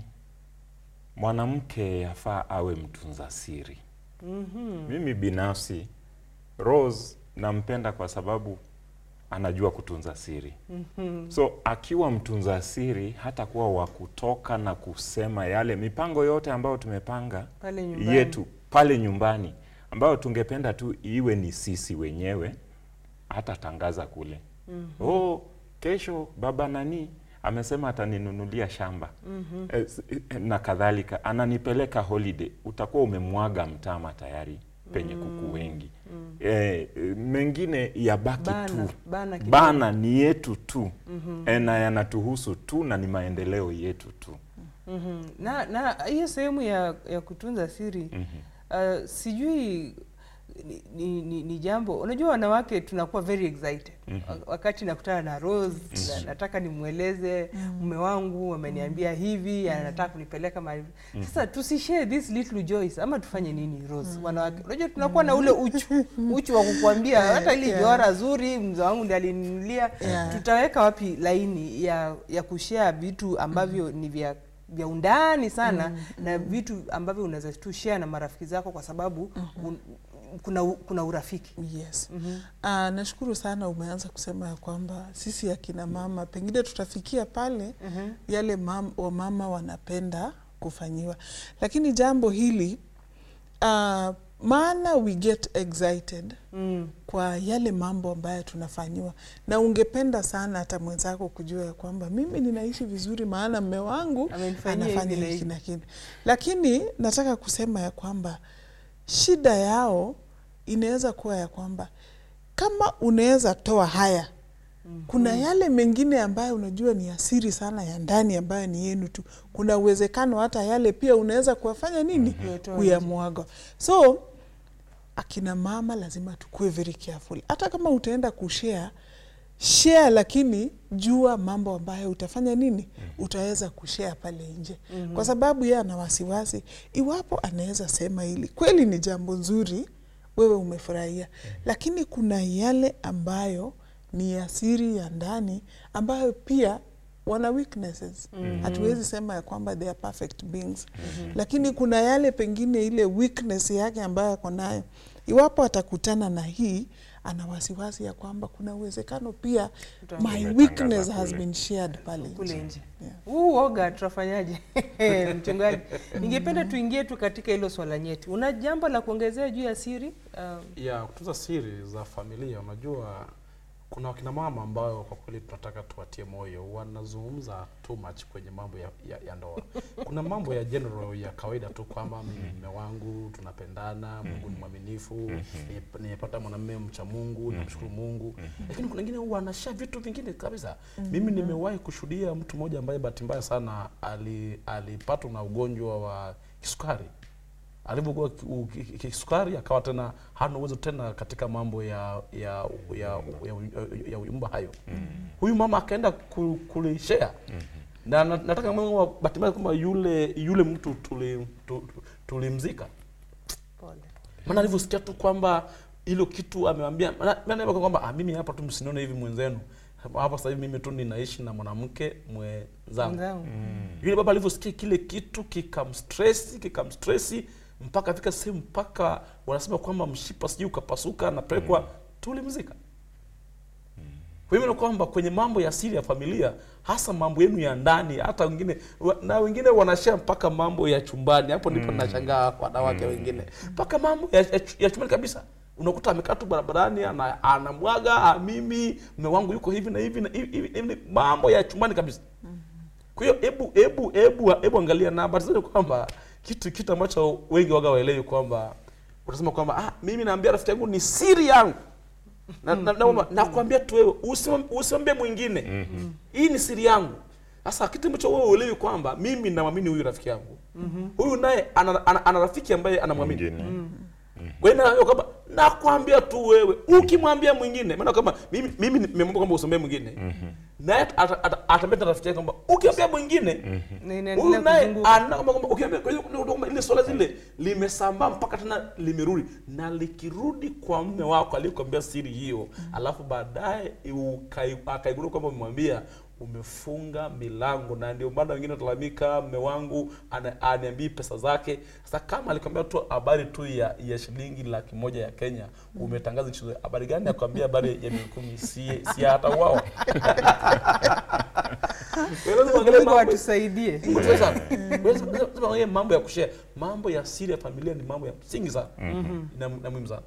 mwanamke yafaa awe mtunza siri. Mhm. Mimi binafsi Rose nampenda kwa sababu anajua kutunza siri. Mhm. So akiwa mtunza siri hata kuwa wa kutoka na kusema yale mipango yote ambayo tumepanga pale nyumbani yetu pale nyumbani ambayo tungependa tu iwe ni sisi wenyewe hata tangaza kule mm -hmm. oh, kesho baba nani amesema ataninunulia shamba eh, s- eh, na kadhalika, ananipeleka holiday, utakuwa umemwaga mtama tayari penye kuku wengi eh, eh, mengine yabaki Bana, tu bana kidogo. bana ni yetu tu eh, na yanatuhusu tu na ni maendeleo yetu tu Mhm. na na hiyo sehemu ya, ya kutunza siri uh, sijui ni, ni, ni, ni jambo unajua wanawake tunakuwa very excited Wa- wakati nakutana na Rose na, nataka nimweleze mume wangu ameniambia hivi anataka kunipeleka mahali sasa tusishare this little joys ama tufanye nini Rose wanawake unajua tunakuwa na ule uchu uchu wa kukuambia hata ili yeah. jora zuri mzee wangu ndiye alininunulia Yeah. tutaweka wapi laini ya ya kushare vitu ambavyo ni vya vya undani sana na vitu ambavyo unaweza tu share na marafiki zako kwa sababu un, kuna u- kuna urafiki Yes. Ah, nashukuru sana umeanza kusema ya kwamba sisi akina mama pengine tutafikia pale yale mam, wamama wanapenda kufanyiwa, lakini jambo hili ah, maana we get excited mm. kwa yale mambo ambayo tunafanyiwa, na ungependa sana hata mwenzako kujua ya kwamba mimi ninaishi vizuri, maana mme wangu Amenifanyia anafanya hivi na hiki hivi. na kile. Lakini nataka kusema ya kwamba shida yao inaweza kuwa ya kwamba kama unaweza toa haya kuna yale mengine ambayo unajua ni asiri sana ya ndani ambayo ni yenu tu. Kuna uwezekano hata yale pia unaweza kuwafanya nini, Kuyatoa kuyamwaga. So akina mama lazima tukue very careful, hata kama utaenda kushare share, lakini jua mambo ambayo utafanya nini, utaweza kushare pale nje, kwa sababu yeye ana wasiwasi iwapo anaweza sema hili kweli ni jambo nzuri, wewe umefurahia, lakini kuna yale ambayo ni ya siri ya ndani ambayo pia wana weaknesses. Hatuwezi sema ya kwamba they are perfect beings, lakini kuna yale pengine ile weakness yake ambayo ako nayo, iwapo atakutana na hii ana wasiwasi ya kwamba kuna uwezekano pia Uta- my Umetangaza weakness has kule. been shared pale kule nje. nje Yeah. huu woga tutafanyaje mchungaji ningependa tuingie tu katika hilo swala nyeti una jambo la kuongezea juu ya siri uh, ya kutunza siri za familia unajua kuna wakina mama ambao kwa kweli tunataka tuwatie moyo wanazungumza too much kwenye mambo ya, ya, ya ndoa kuna mambo ya general ya kawaida tu kwamba mimi mume wangu tunapendana mungu ni mwaminifu nime- nimepata mwanamume mcha mungu namshukuru mungu lakini kuna wengine wanasha vitu vingine kabisa mimi nimewahi kushuhudia mtu mmoja ambaye bahati mbaya sana ali- alipatwa na ugonjwa wa kisukari alivyokuwa ki- u- ki- ki- kisukari akawa tena hana uwezo tena katika mambo ya ya ya, ya, ya uyumba hayo huyu mama akaenda ku- kulishare na na- nataka mwa bahati mbaya kwamba yule yule mtu tuli- tu- tu- tulimzika pole maana alivyosikia tu kwamba hilo kitu amewambia maana- maana yeye kwamba ah, mimi hapa tu msinione hivi mwenzenu hapa sasa hivi mimi tu ninaishi na mwanamke mwenzangu Mwenzangu. yule baba alivyosikia kile kitu kikamstresi kikamstresi mpaka afika sehemu mpaka wanasema kwamba mshipa sijui ukapasuka napelekwa tulimzika kwa hivyo ni kwamba kwenye mambo ya siri ya familia hasa mambo yenu ya ndani hata wengine wa- na wengine wanashare mpaka mambo ya chumbani hapo ndipo nashangaa kwa wanawake wengine mpaka mambo ya, ya, ya chumbani kabisa unakuta amekaa tu barabarani ana- anamwaga "Ah, mimi mume wangu yuko hivi na hivi na hivi, hivi, hivi mambo ya chumbani kabisa kwa hiyo hebu hebu hebu hebu angalia na habari zote kwamba kitu kitu ambacho wengi waga waelewi kwamba utasema kwamba ah, mimi naambia rafiki yangu ni siri yangu na, na, na, na, nakwambia tu wewe usimwam- usimwambie mwingine hii ni siri yangu sasa kitu ambacho wewe uelewi kwamba mimi namwamini huyu rafiki yangu huyu naye ana, ana, ana rafiki ambaye anamwamini Mwingine. kwa hiyo naambia kwamba nakwambia tu wewe ukimwambia mwingine maana kama mimi mimi nimemwambia kwamba usombee mwingine naye ata- ata- atambia na rafiki yake kwamba ukimwambia mwingine Na huyu inaendelea naye kuzunguka. anaona kwamba kwamba ukiambia kwa hiyo kuna- kwamba ile swala zile limesambaa mpaka tena limerudi na likirudi kwa mme wako aliyekwambia siri hiyo alafu baadaye ukai- akaigundua kwamba umemwambia umefunga milango na ndio maana wengine watalalamika mme wangu ana- aniambii pesa zake sasa kama alikwambia tu habari tu ya, ya shilingi laki moja ya kenya umetangaza nchi zote, habari gani ya kuambia habari ya milioni kumi si, si hata uwao Mungu atusaidie mambo ya kushare mambo ya siri ya familia ni mambo ya msingi sana na, na muhimu sana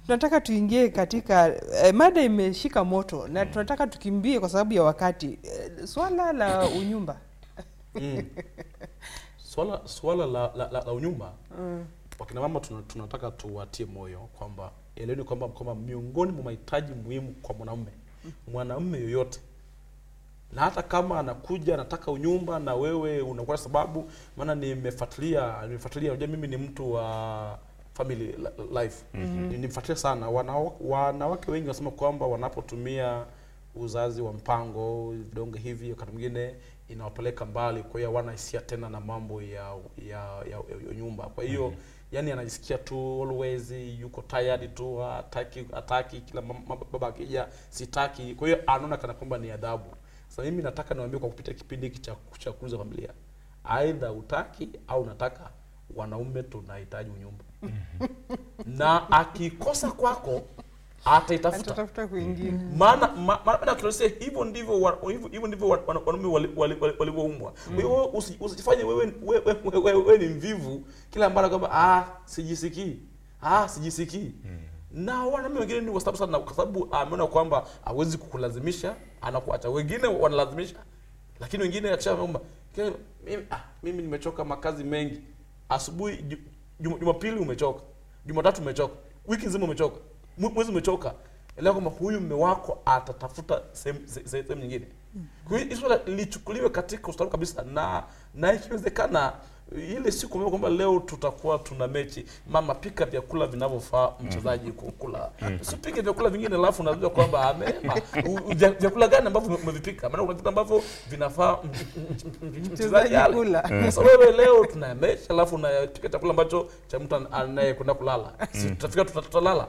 tunataka tuingie katika eh, mada imeshika moto na tunataka tukimbie kwa sababu ya wakati eh, swala la unyumba Mm. swala swala la, la, la, la unyumba wakina mama tuna, tunataka tuwatie moyo kwamba eleweni kwamba kwamba miongoni mwa mahitaji muhimu kwa mwanamume mwanamume yoyote na hata kama anakuja anataka unyumba na wewe unakuwa sababu maana nimefuatilia nimefuatilia unajua mimi ni mtu wa family li- life mm-hmm. nimefuatilia sana Wanawa- wanawake wengi wanasema kwamba wanapotumia uzazi wa mpango vidonge hivi wakati mwingine inawapeleka mbali kwa hiyo hawana hisia tena na mambo ya ya, ya, ya, ya nyumba kwa hiyo mm-hmm. yani anajisikia tu always yuko tired tu hataki hataki kila mam- mam- baba akija sitaki kwa hiyo anaona kana kwamba ni adhabu sasa mimi nataka niwaambie kwa kupitia kipindi hiki cha cha kuuza familia aidha utaki au unataka wanaume tunahitaji unyumba na akikosa kwako ataitafuta atatafuta kwingine maana ma- maana kinasema hivyo ndivyo wa- hivyo hivyo ndivyo wa- wana- wanaume wali- wali- wali- walivyoumbwa. Kwa hiyo wewe usi- usijifanye wewe wewe wewe- wewe wewe ni mvivu kila mara kwamba ah sijisikii ah sijisikii na wanaume wengine ni wastabu sana kwa sababu ameona kwamba hawezi kukulazimisha anakuacha. Wengine wanalazimisha, lakini wengine akisha kwamba "Ke- mimi ah mimi nimechoka makazi mengi, asubuhi ju- Juma- Jumapili umechoka, Jumatatu umechoka, wiki nzima umechoka, mwe- mwezi umechoka, elewa kwamba huyu mume wako atatafuta sehemu se- se- sehemu nyingine. Kwa hiyo hili swala lichukuliwe katika ustaarabu kabisa, na na ikiwezekana ile siku ambayo kwamba leo tutakuwa tuna mechi, mama pika vyakula vinavyofaa mchezaji kukula, usipike vyakula vingine alafu unajua kwamba amema u- u- vya- vyakula gani ambavyo umevipika, maana kuna vitu ambavyo vinafaa m- m- m- m- mchezaji ale. kula. Sasa wewe leo tuna mechi alafu unapika chakula ambacho cha mtu an- anayekwenda kulala, si tutafika tuta- tutalala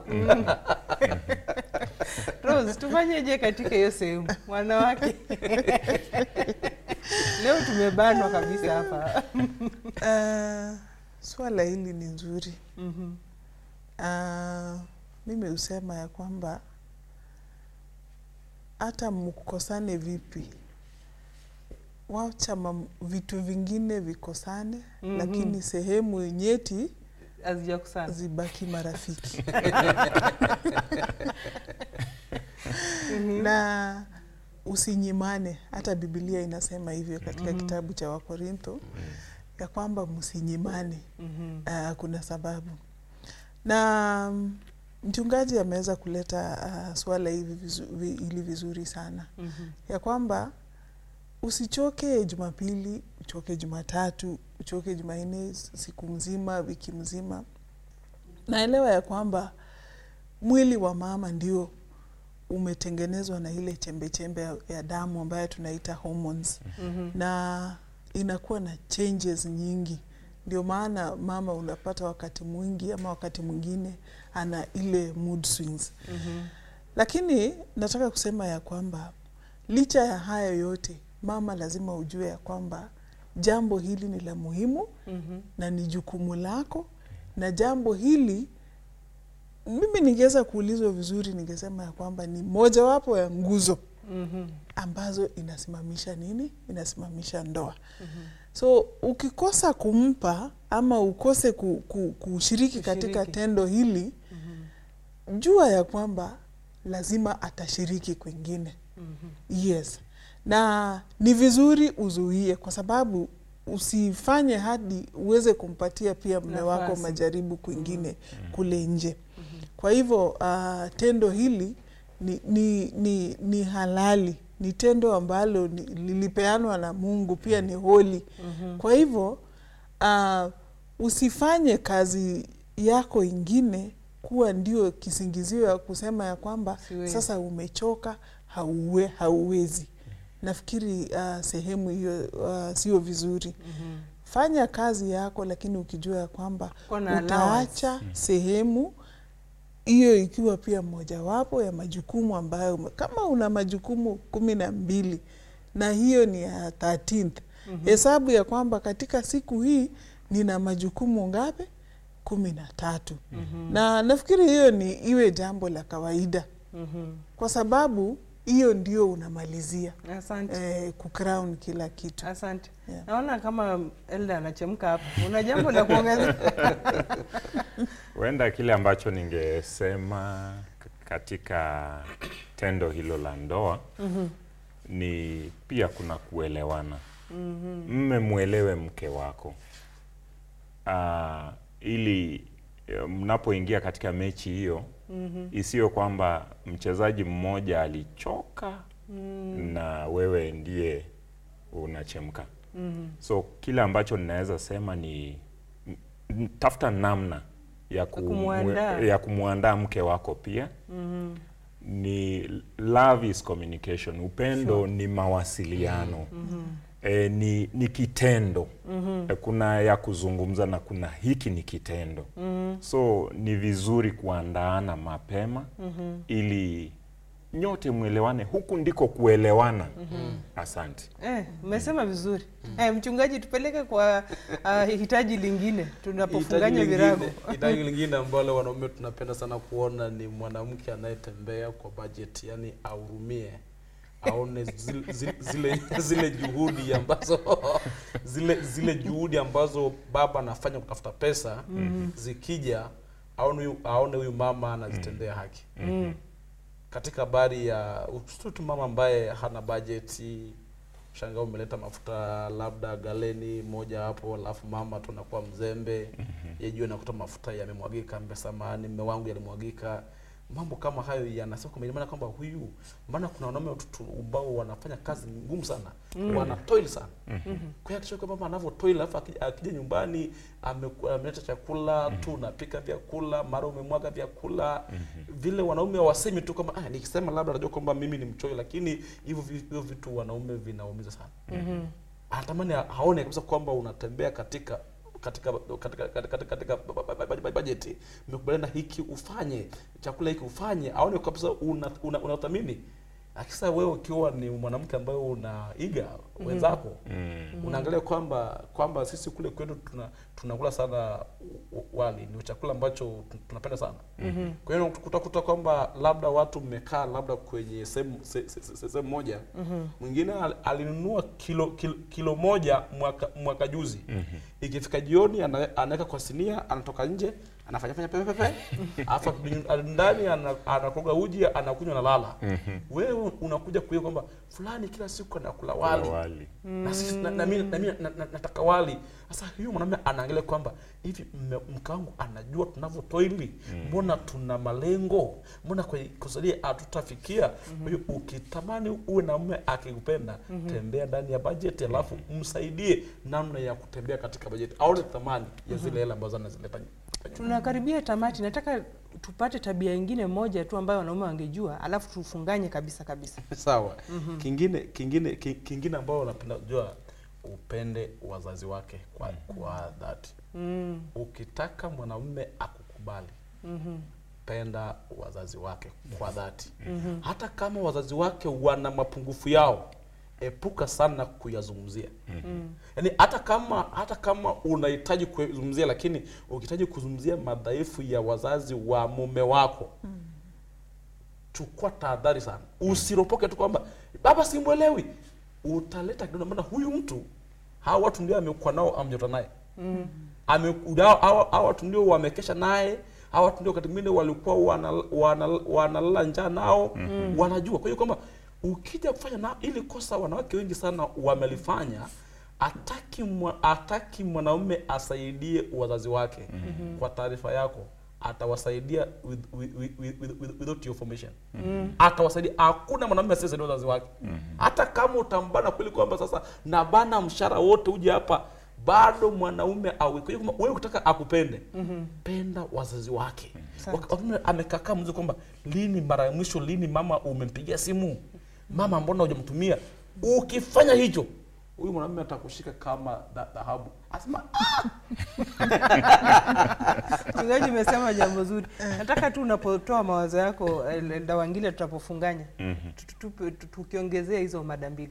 Rose, tufanyeje katika hiyo sehemu wanawake? Leo tumebanwa kabisa hapa. Uh, swala hili ni nzuri. Uh, mimi husema ya kwamba hata mkosane vipi, wacha mam- vitu vingine vikosane, Mhm. lakini sehemu nyeti Hazijakusana. zibaki marafiki na usinyimane. Hata Biblia inasema hivyo katika kitabu cha Wakorintho ya kwamba msinyimane. Mhm. Uh, kuna sababu na mm, mchungaji ameweza kuleta uh, swala hivi vizu, vi, ili vizuri sana Mhm. ya kwamba usichoke Jumapili, uchoke Jumatatu, uchoke Jumanne, siku mzima, wiki mzima. Naelewa ya kwamba mwili wa mama ndio umetengenezwa na ile chembe chembe ya, ya damu ambayo tunaita hormones Mhm. na inakuwa na changes nyingi. Ndio maana mama unapata wakati mwingi ama wakati mwingine ana ile mood swings. Mhm. Lakini nataka kusema ya kwamba licha ya haya yote, mama lazima ujue ya kwamba jambo hili ni la muhimu Mhm. na ni jukumu lako, na jambo hili mimi ningeweza kuulizwa vizuri, ningesema ya kwamba ni mojawapo ya nguzo Mhm. ambazo inasimamisha nini? Inasimamisha ndoa. So ukikosa kumpa ama ukose ku, ku, kushiriki katika Kushiriki. tendo hili, jua ya kwamba lazima atashiriki kwingine. Yes, na ni vizuri uzuie, kwa sababu usifanye hadi uweze kumpatia pia mme wako Nafasi. majaribu kwingine kule nje. Kwa hivyo uh, tendo hili ni, ni, ni, ni halali, ni tendo ambalo ni- lilipeanwa na Mungu, pia ni holi. Kwa hivyo uh, usifanye kazi yako ingine kuwa ndio kisingizio ya kusema ya kwamba Siwezi. sasa umechoka, hauwe, hauwezi. Nafikiri uh, sehemu hiyo uh, sio vizuri. Fanya kazi yako, lakini ukijua ya kwamba Kuwa na utaacha sehemu hiyo ikiwa pia mojawapo ya majukumu ambayo ume- kama una majukumu kumi na mbili na hiyo ni ya 13th hesabu ya kwamba katika siku hii nina majukumu ngapi? kumi na tatu. Na nafikiri hiyo ni iwe jambo la kawaida Mhm. kwa sababu hiyo ndio unamalizia Asante. eh, kucrown kila kitu. Asante. Yeah. Naona kama Elda anachemka hapa. Una jambo la kuongeza? Huenda kile ambacho ningesema k- katika tendo hilo la ndoa ni pia kuna kuelewana. Mme mwelewe mke wako Ah, ili eh, mnapoingia katika mechi hiyo isiyo kwamba mchezaji mmoja alichoka na wewe ndiye unachemka. So kile ambacho ninaweza sema ni m- m- tafuta namna ya, ku, Kumuandaa. ya kumwandaa mke wako pia ni love is communication upendo ni mawasiliano e, ni, ni kitendo e, kuna ya kuzungumza na kuna hiki ni kitendo so ni vizuri kuandaana mapema ili nyote mwelewane huku ndiko kuelewana asante Eh, umesema vizuri. Eh, mchungaji tupeleke kwa uh, hitaji lingine tunapofunganya Hitaji virago. lingine- Hitaji lingine ambalo wanaume tunapenda sana kuona ni mwanamke anayetembea kwa budget, yani ahurumie aone zile, zile, zile, zile juhudi ambazo zile zile juhudi ambazo baba anafanya kutafuta pesa zikija aone huyu aone huyu mama anazitendea haki Mm. katika habari ya usitu tu mama ambaye hana bajeti shanga umeleta mafuta labda galeni moja hapo alafu mama tu anakuwa mzembe yejua nakuta mafuta yamemwagika mbe samani mme wangu yalimwagika mambo kama hayo yanasema kwamba ina maana kwamba huyu maana kuna wanaume watu ambao wanafanya kazi ngumu sana wana toil sana kwa hiyo akisha kwamba anavyo toil alafu akija, akija nyumbani ameku- ameleta chakula tu unapika vyakula mara umemwaga vyakula vile wanaume wasemi tu kwamba ah, nikisema labda najua kwamba mimi ni mchoyo lakini hivyo vi- hivyo vitu wanaume vinaumiza sana anatamani aone kabisa kwamba unatembea katika katika katika katika, katika ba- ba- ba- ba- bajeti mmekubaliana hiki ufanye chakula hiki ufanye aone kabisa una, una, unathamini akisa wewe ukiwa ni mwanamke ambaye unaiga wenzako unaangalia kwamba kwamba sisi kule kwetu tuna tunakula sana u- u- wali ni chakula ambacho tu- tunapenda sana kwa hiyo utakuta kwamba labda watu mmekaa labda kwenye sehemu se- se- se- sehemu moja mwingine al- alinunua kilo, kilo, kilo moja mwaka, mwaka juzi ikifika jioni ana- anaweka kwa sinia anatoka nje anafanya fanya pepe pepe alafu akirudi ndani ana- anakoroga uji anakunywa na lala wewe unakuja kuia kwamba fulani kila siku anakula wali wali na, sisi- na, na, mimi- na, mimi na, na, nataka wali sasa huyu mwanamume anaangalia kwamba hivi mme- mke wangu anajua tunavyotoili mbona tuna malengo mbona kwenye kusalia hatutafikia kwa hiyo ukitamani uwe na mume akikupenda tembea ndani ya bajeti alafu msaidie namna ya kutembea katika bajeti aone thamani ya zile hela ambazo anazileta Tunakaribia tamati. Nataka tupate tabia ingine moja tu ambayo wanaume wangejua, alafu tufunganye kabisa kabisa. sawa kingine kingine ki- kingine ambao napenda kujua upende wazazi wake kwa, kwa dhati Mm. ukitaka mwanamume akukubali penda wazazi wake kwa dhati hata kama wazazi wake wana mapungufu yao epuka sana kuyazungumzia yaani hata kama hata kama unahitaji kuzungumzia lakini ukihitaji kuzungumzia madhaifu ya wazazi wa mume wako chukua tahadhari sana usiropoke tu kwamba baba simwelewi utaleta kidogo maana huyu mtu hawa watu ndio amekuwa nao amjota naye Ame- hawa- hawa hawa watu ndio wamekesha naye hawa watu ndio wakati mwingine walikuwa wanal- wanal- wanalala njaa nao wanajua kwa hiyo kwamba ukija kufanya na ili kosa wanawake wengi sana wamelifanya ataki mwa, ataki mwanaume asaidie wazazi wake kwa taarifa yako atawasaidia with, with, with, with, with, without your formation atawasaidia hakuna mwanamume asiyesaidia wazazi wake hata kama utambana kweli kwamba sasa nabana mshahara wote uje hapa bado mwanaume awe kwa hiyo kwamba wewe ukitaka akupende penda wazazi wake Asante. Wak- wakati amekakaa mzee kwamba lini mara ya mwisho lini mama umempigia simu mama mbona hujamtumia ukifanya hicho huyu mwanamume atakushika kama dha- dhahabu asema Mchungaji, umesema jambo zuri. Nataka tu unapotoa mawazo yako El- Elda Wangila, tutapofunganya tu- tu- tu- tu- tukiongezea hizo mada mbili.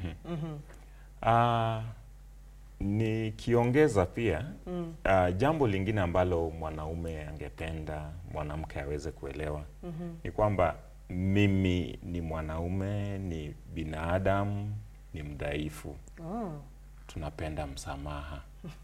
Ah, nikiongeza pia ah, jambo lingine ambalo mwanaume angependa mwanamke aweze kuelewa ni kwamba mimi ni mwanaume, ni binadamu, ni mdhaifu, Oh. tunapenda msamaha,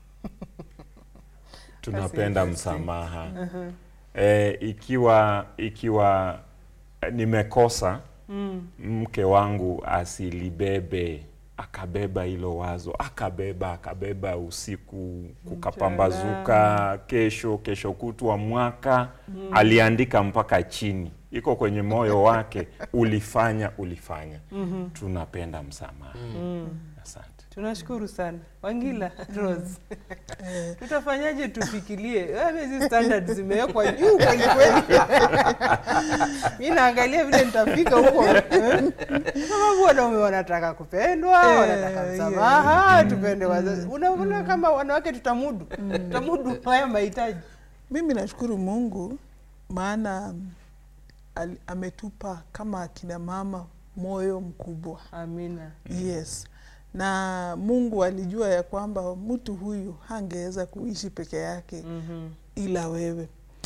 tunapenda msamaha. E, ikiwa ikiwa nimekosa mke wangu asilibebe akabeba hilo wazo akabeba akabeba usiku kukapambazuka kesho kesho kutwa mwaka aliandika mpaka chini iko kwenye moyo wake ulifanya ulifanya tunapenda msamaha asante Tunashukuru sana Wangila Rose. Tutafanyaje tufikirie? Wewe hizi standards zimewekwa juu kweli kweli. Mimi naangalia vile nitafika huko. eh? Sababu wanaume wanataka kupendwa, Eh, wanataka yeah. msamaha, tupende wazazi. Unaona kama wanawake tutamudu. Tutamudu haya mahitaji. Mimi nashukuru Mungu maana mm, ali- ametupa kama akina mama moyo mkubwa. Amina. Yes. Na Mungu alijua ya kwamba mtu huyu hangeweza kuishi peke yake Mhm. ila wewe.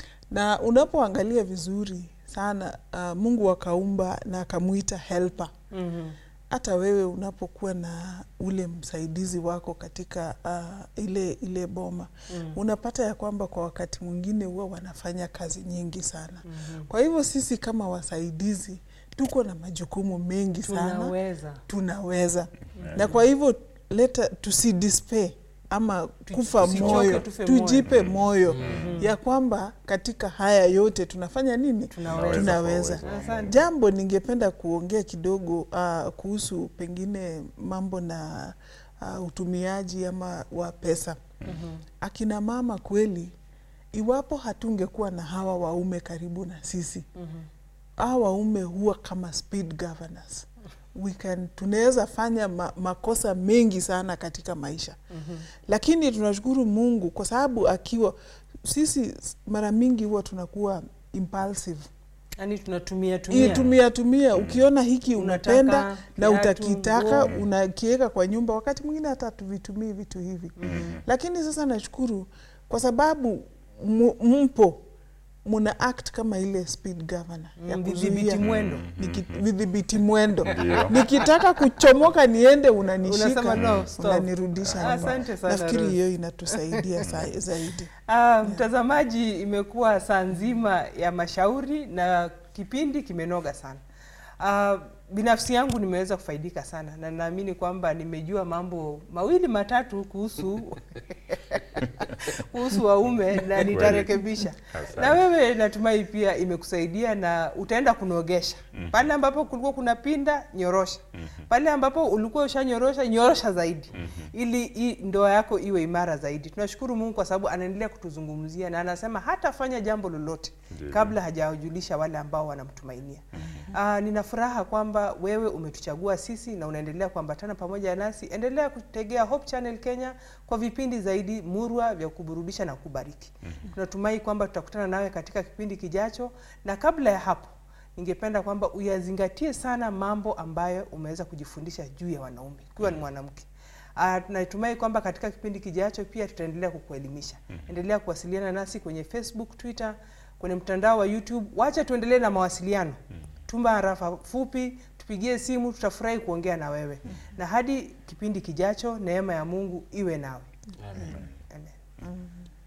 Na unapoangalia vizuri sana uh, Mungu akaumba na akamwita helper. Mhm. Hata wewe unapokuwa na ule msaidizi wako katika uh, ile ile boma Mm. unapata ya kwamba kwa wakati mwingine huwa wanafanya kazi nyingi sana. Mhm. Kwa hivyo sisi kama wasaidizi tuko na majukumu mengi sana Tunaweza. tunaweza na kwa hivyo leta tusidispe ama kufa tusichoke, moyo tufe moyo. tujipe moyo ya kwamba katika haya yote tunafanya nini Tunaweza. tunaweza kwa uwezo wa Asante. jambo ningependa kuongea kidogo uh, kuhusu pengine mambo na uh, utumiaji ama wa pesa Mhm. akina mama kweli iwapo hatungekuwa na hawa waume karibu na sisi Mhm. hawa waume huwa kama speed governors we can tunaweza fanya ma, makosa mengi sana katika maisha Mhm. lakini tunashukuru mungu kwa sababu akiwa sisi mara mingi huwa tunakuwa impulsive Yaani tunatumia tumia, tumia. tumia, tumia. ukiona hiki Unataka unapenda na kiatu, utakitaka nguo. unakiweka kwa nyumba wakati mwingine hata tuvitumii vitu hivi lakini sasa nashukuru kwa sababu mu- mpo muna act kama ile speed governor ya Mm, kuzuia vidhibiti mwendo. Niki- vidhibiti mwendo Ndio. nikitaka kuchomoka niende unanishika Unasema no, stop. unanirudisha nyuma. Asante sana, nafikiri Rose. hiyo inatusaidia sa- zaidi Ah, mtazamaji, imekuwa saa nzima ya mashauri na kipindi kimenoga sana. Ah, binafsi yangu nimeweza kufaidika sana na naamini kwamba nimejua mambo mawili matatu kuhusu kuhusu waume na nitarekebisha. Asante. Na wewe natumai pia imekusaidia na utaenda kunogesha pale ambapo kulikuwa kuna pinda, nyorosha pale ambapo ulikuwa ushanyorosha, nyorosha zaidi ili hii ndoa yako iwe imara zaidi. Tunashukuru Mungu kwa sababu anaendelea kutuzungumzia na anasema hatafanya jambo lolote Ndivyo. kabla hajawajulisha wale ambao wanamtumainia. Ah, nina furaha kwamba wewe umetuchagua sisi na unaendelea kuambatana pamoja nasi. Endelea kutegea Hope Channel Kenya kwa vipindi zaidi murwa vya kuburudisha na kubariki. Tunatumai kwamba tutakutana nawe katika kipindi kijacho, na kabla ya hapo ningependa kwamba uyazingatie sana mambo ambayo umeweza kujifundisha juu ya wanaume ukiwa ni mwanamke. Uh, tunatumai kwamba katika kipindi kijacho pia tutaendelea kukuelimisha. Endelea kuwasiliana nasi kwenye Facebook, Twitter, kwenye mtandao wa YouTube. Wacha tuendelee na mawasiliano. Tuma harafa fupi, tupigie simu, tutafurahi kuongea na wewe. Na hadi kipindi kijacho, neema ya Mungu iwe nawe. Amen. Amen.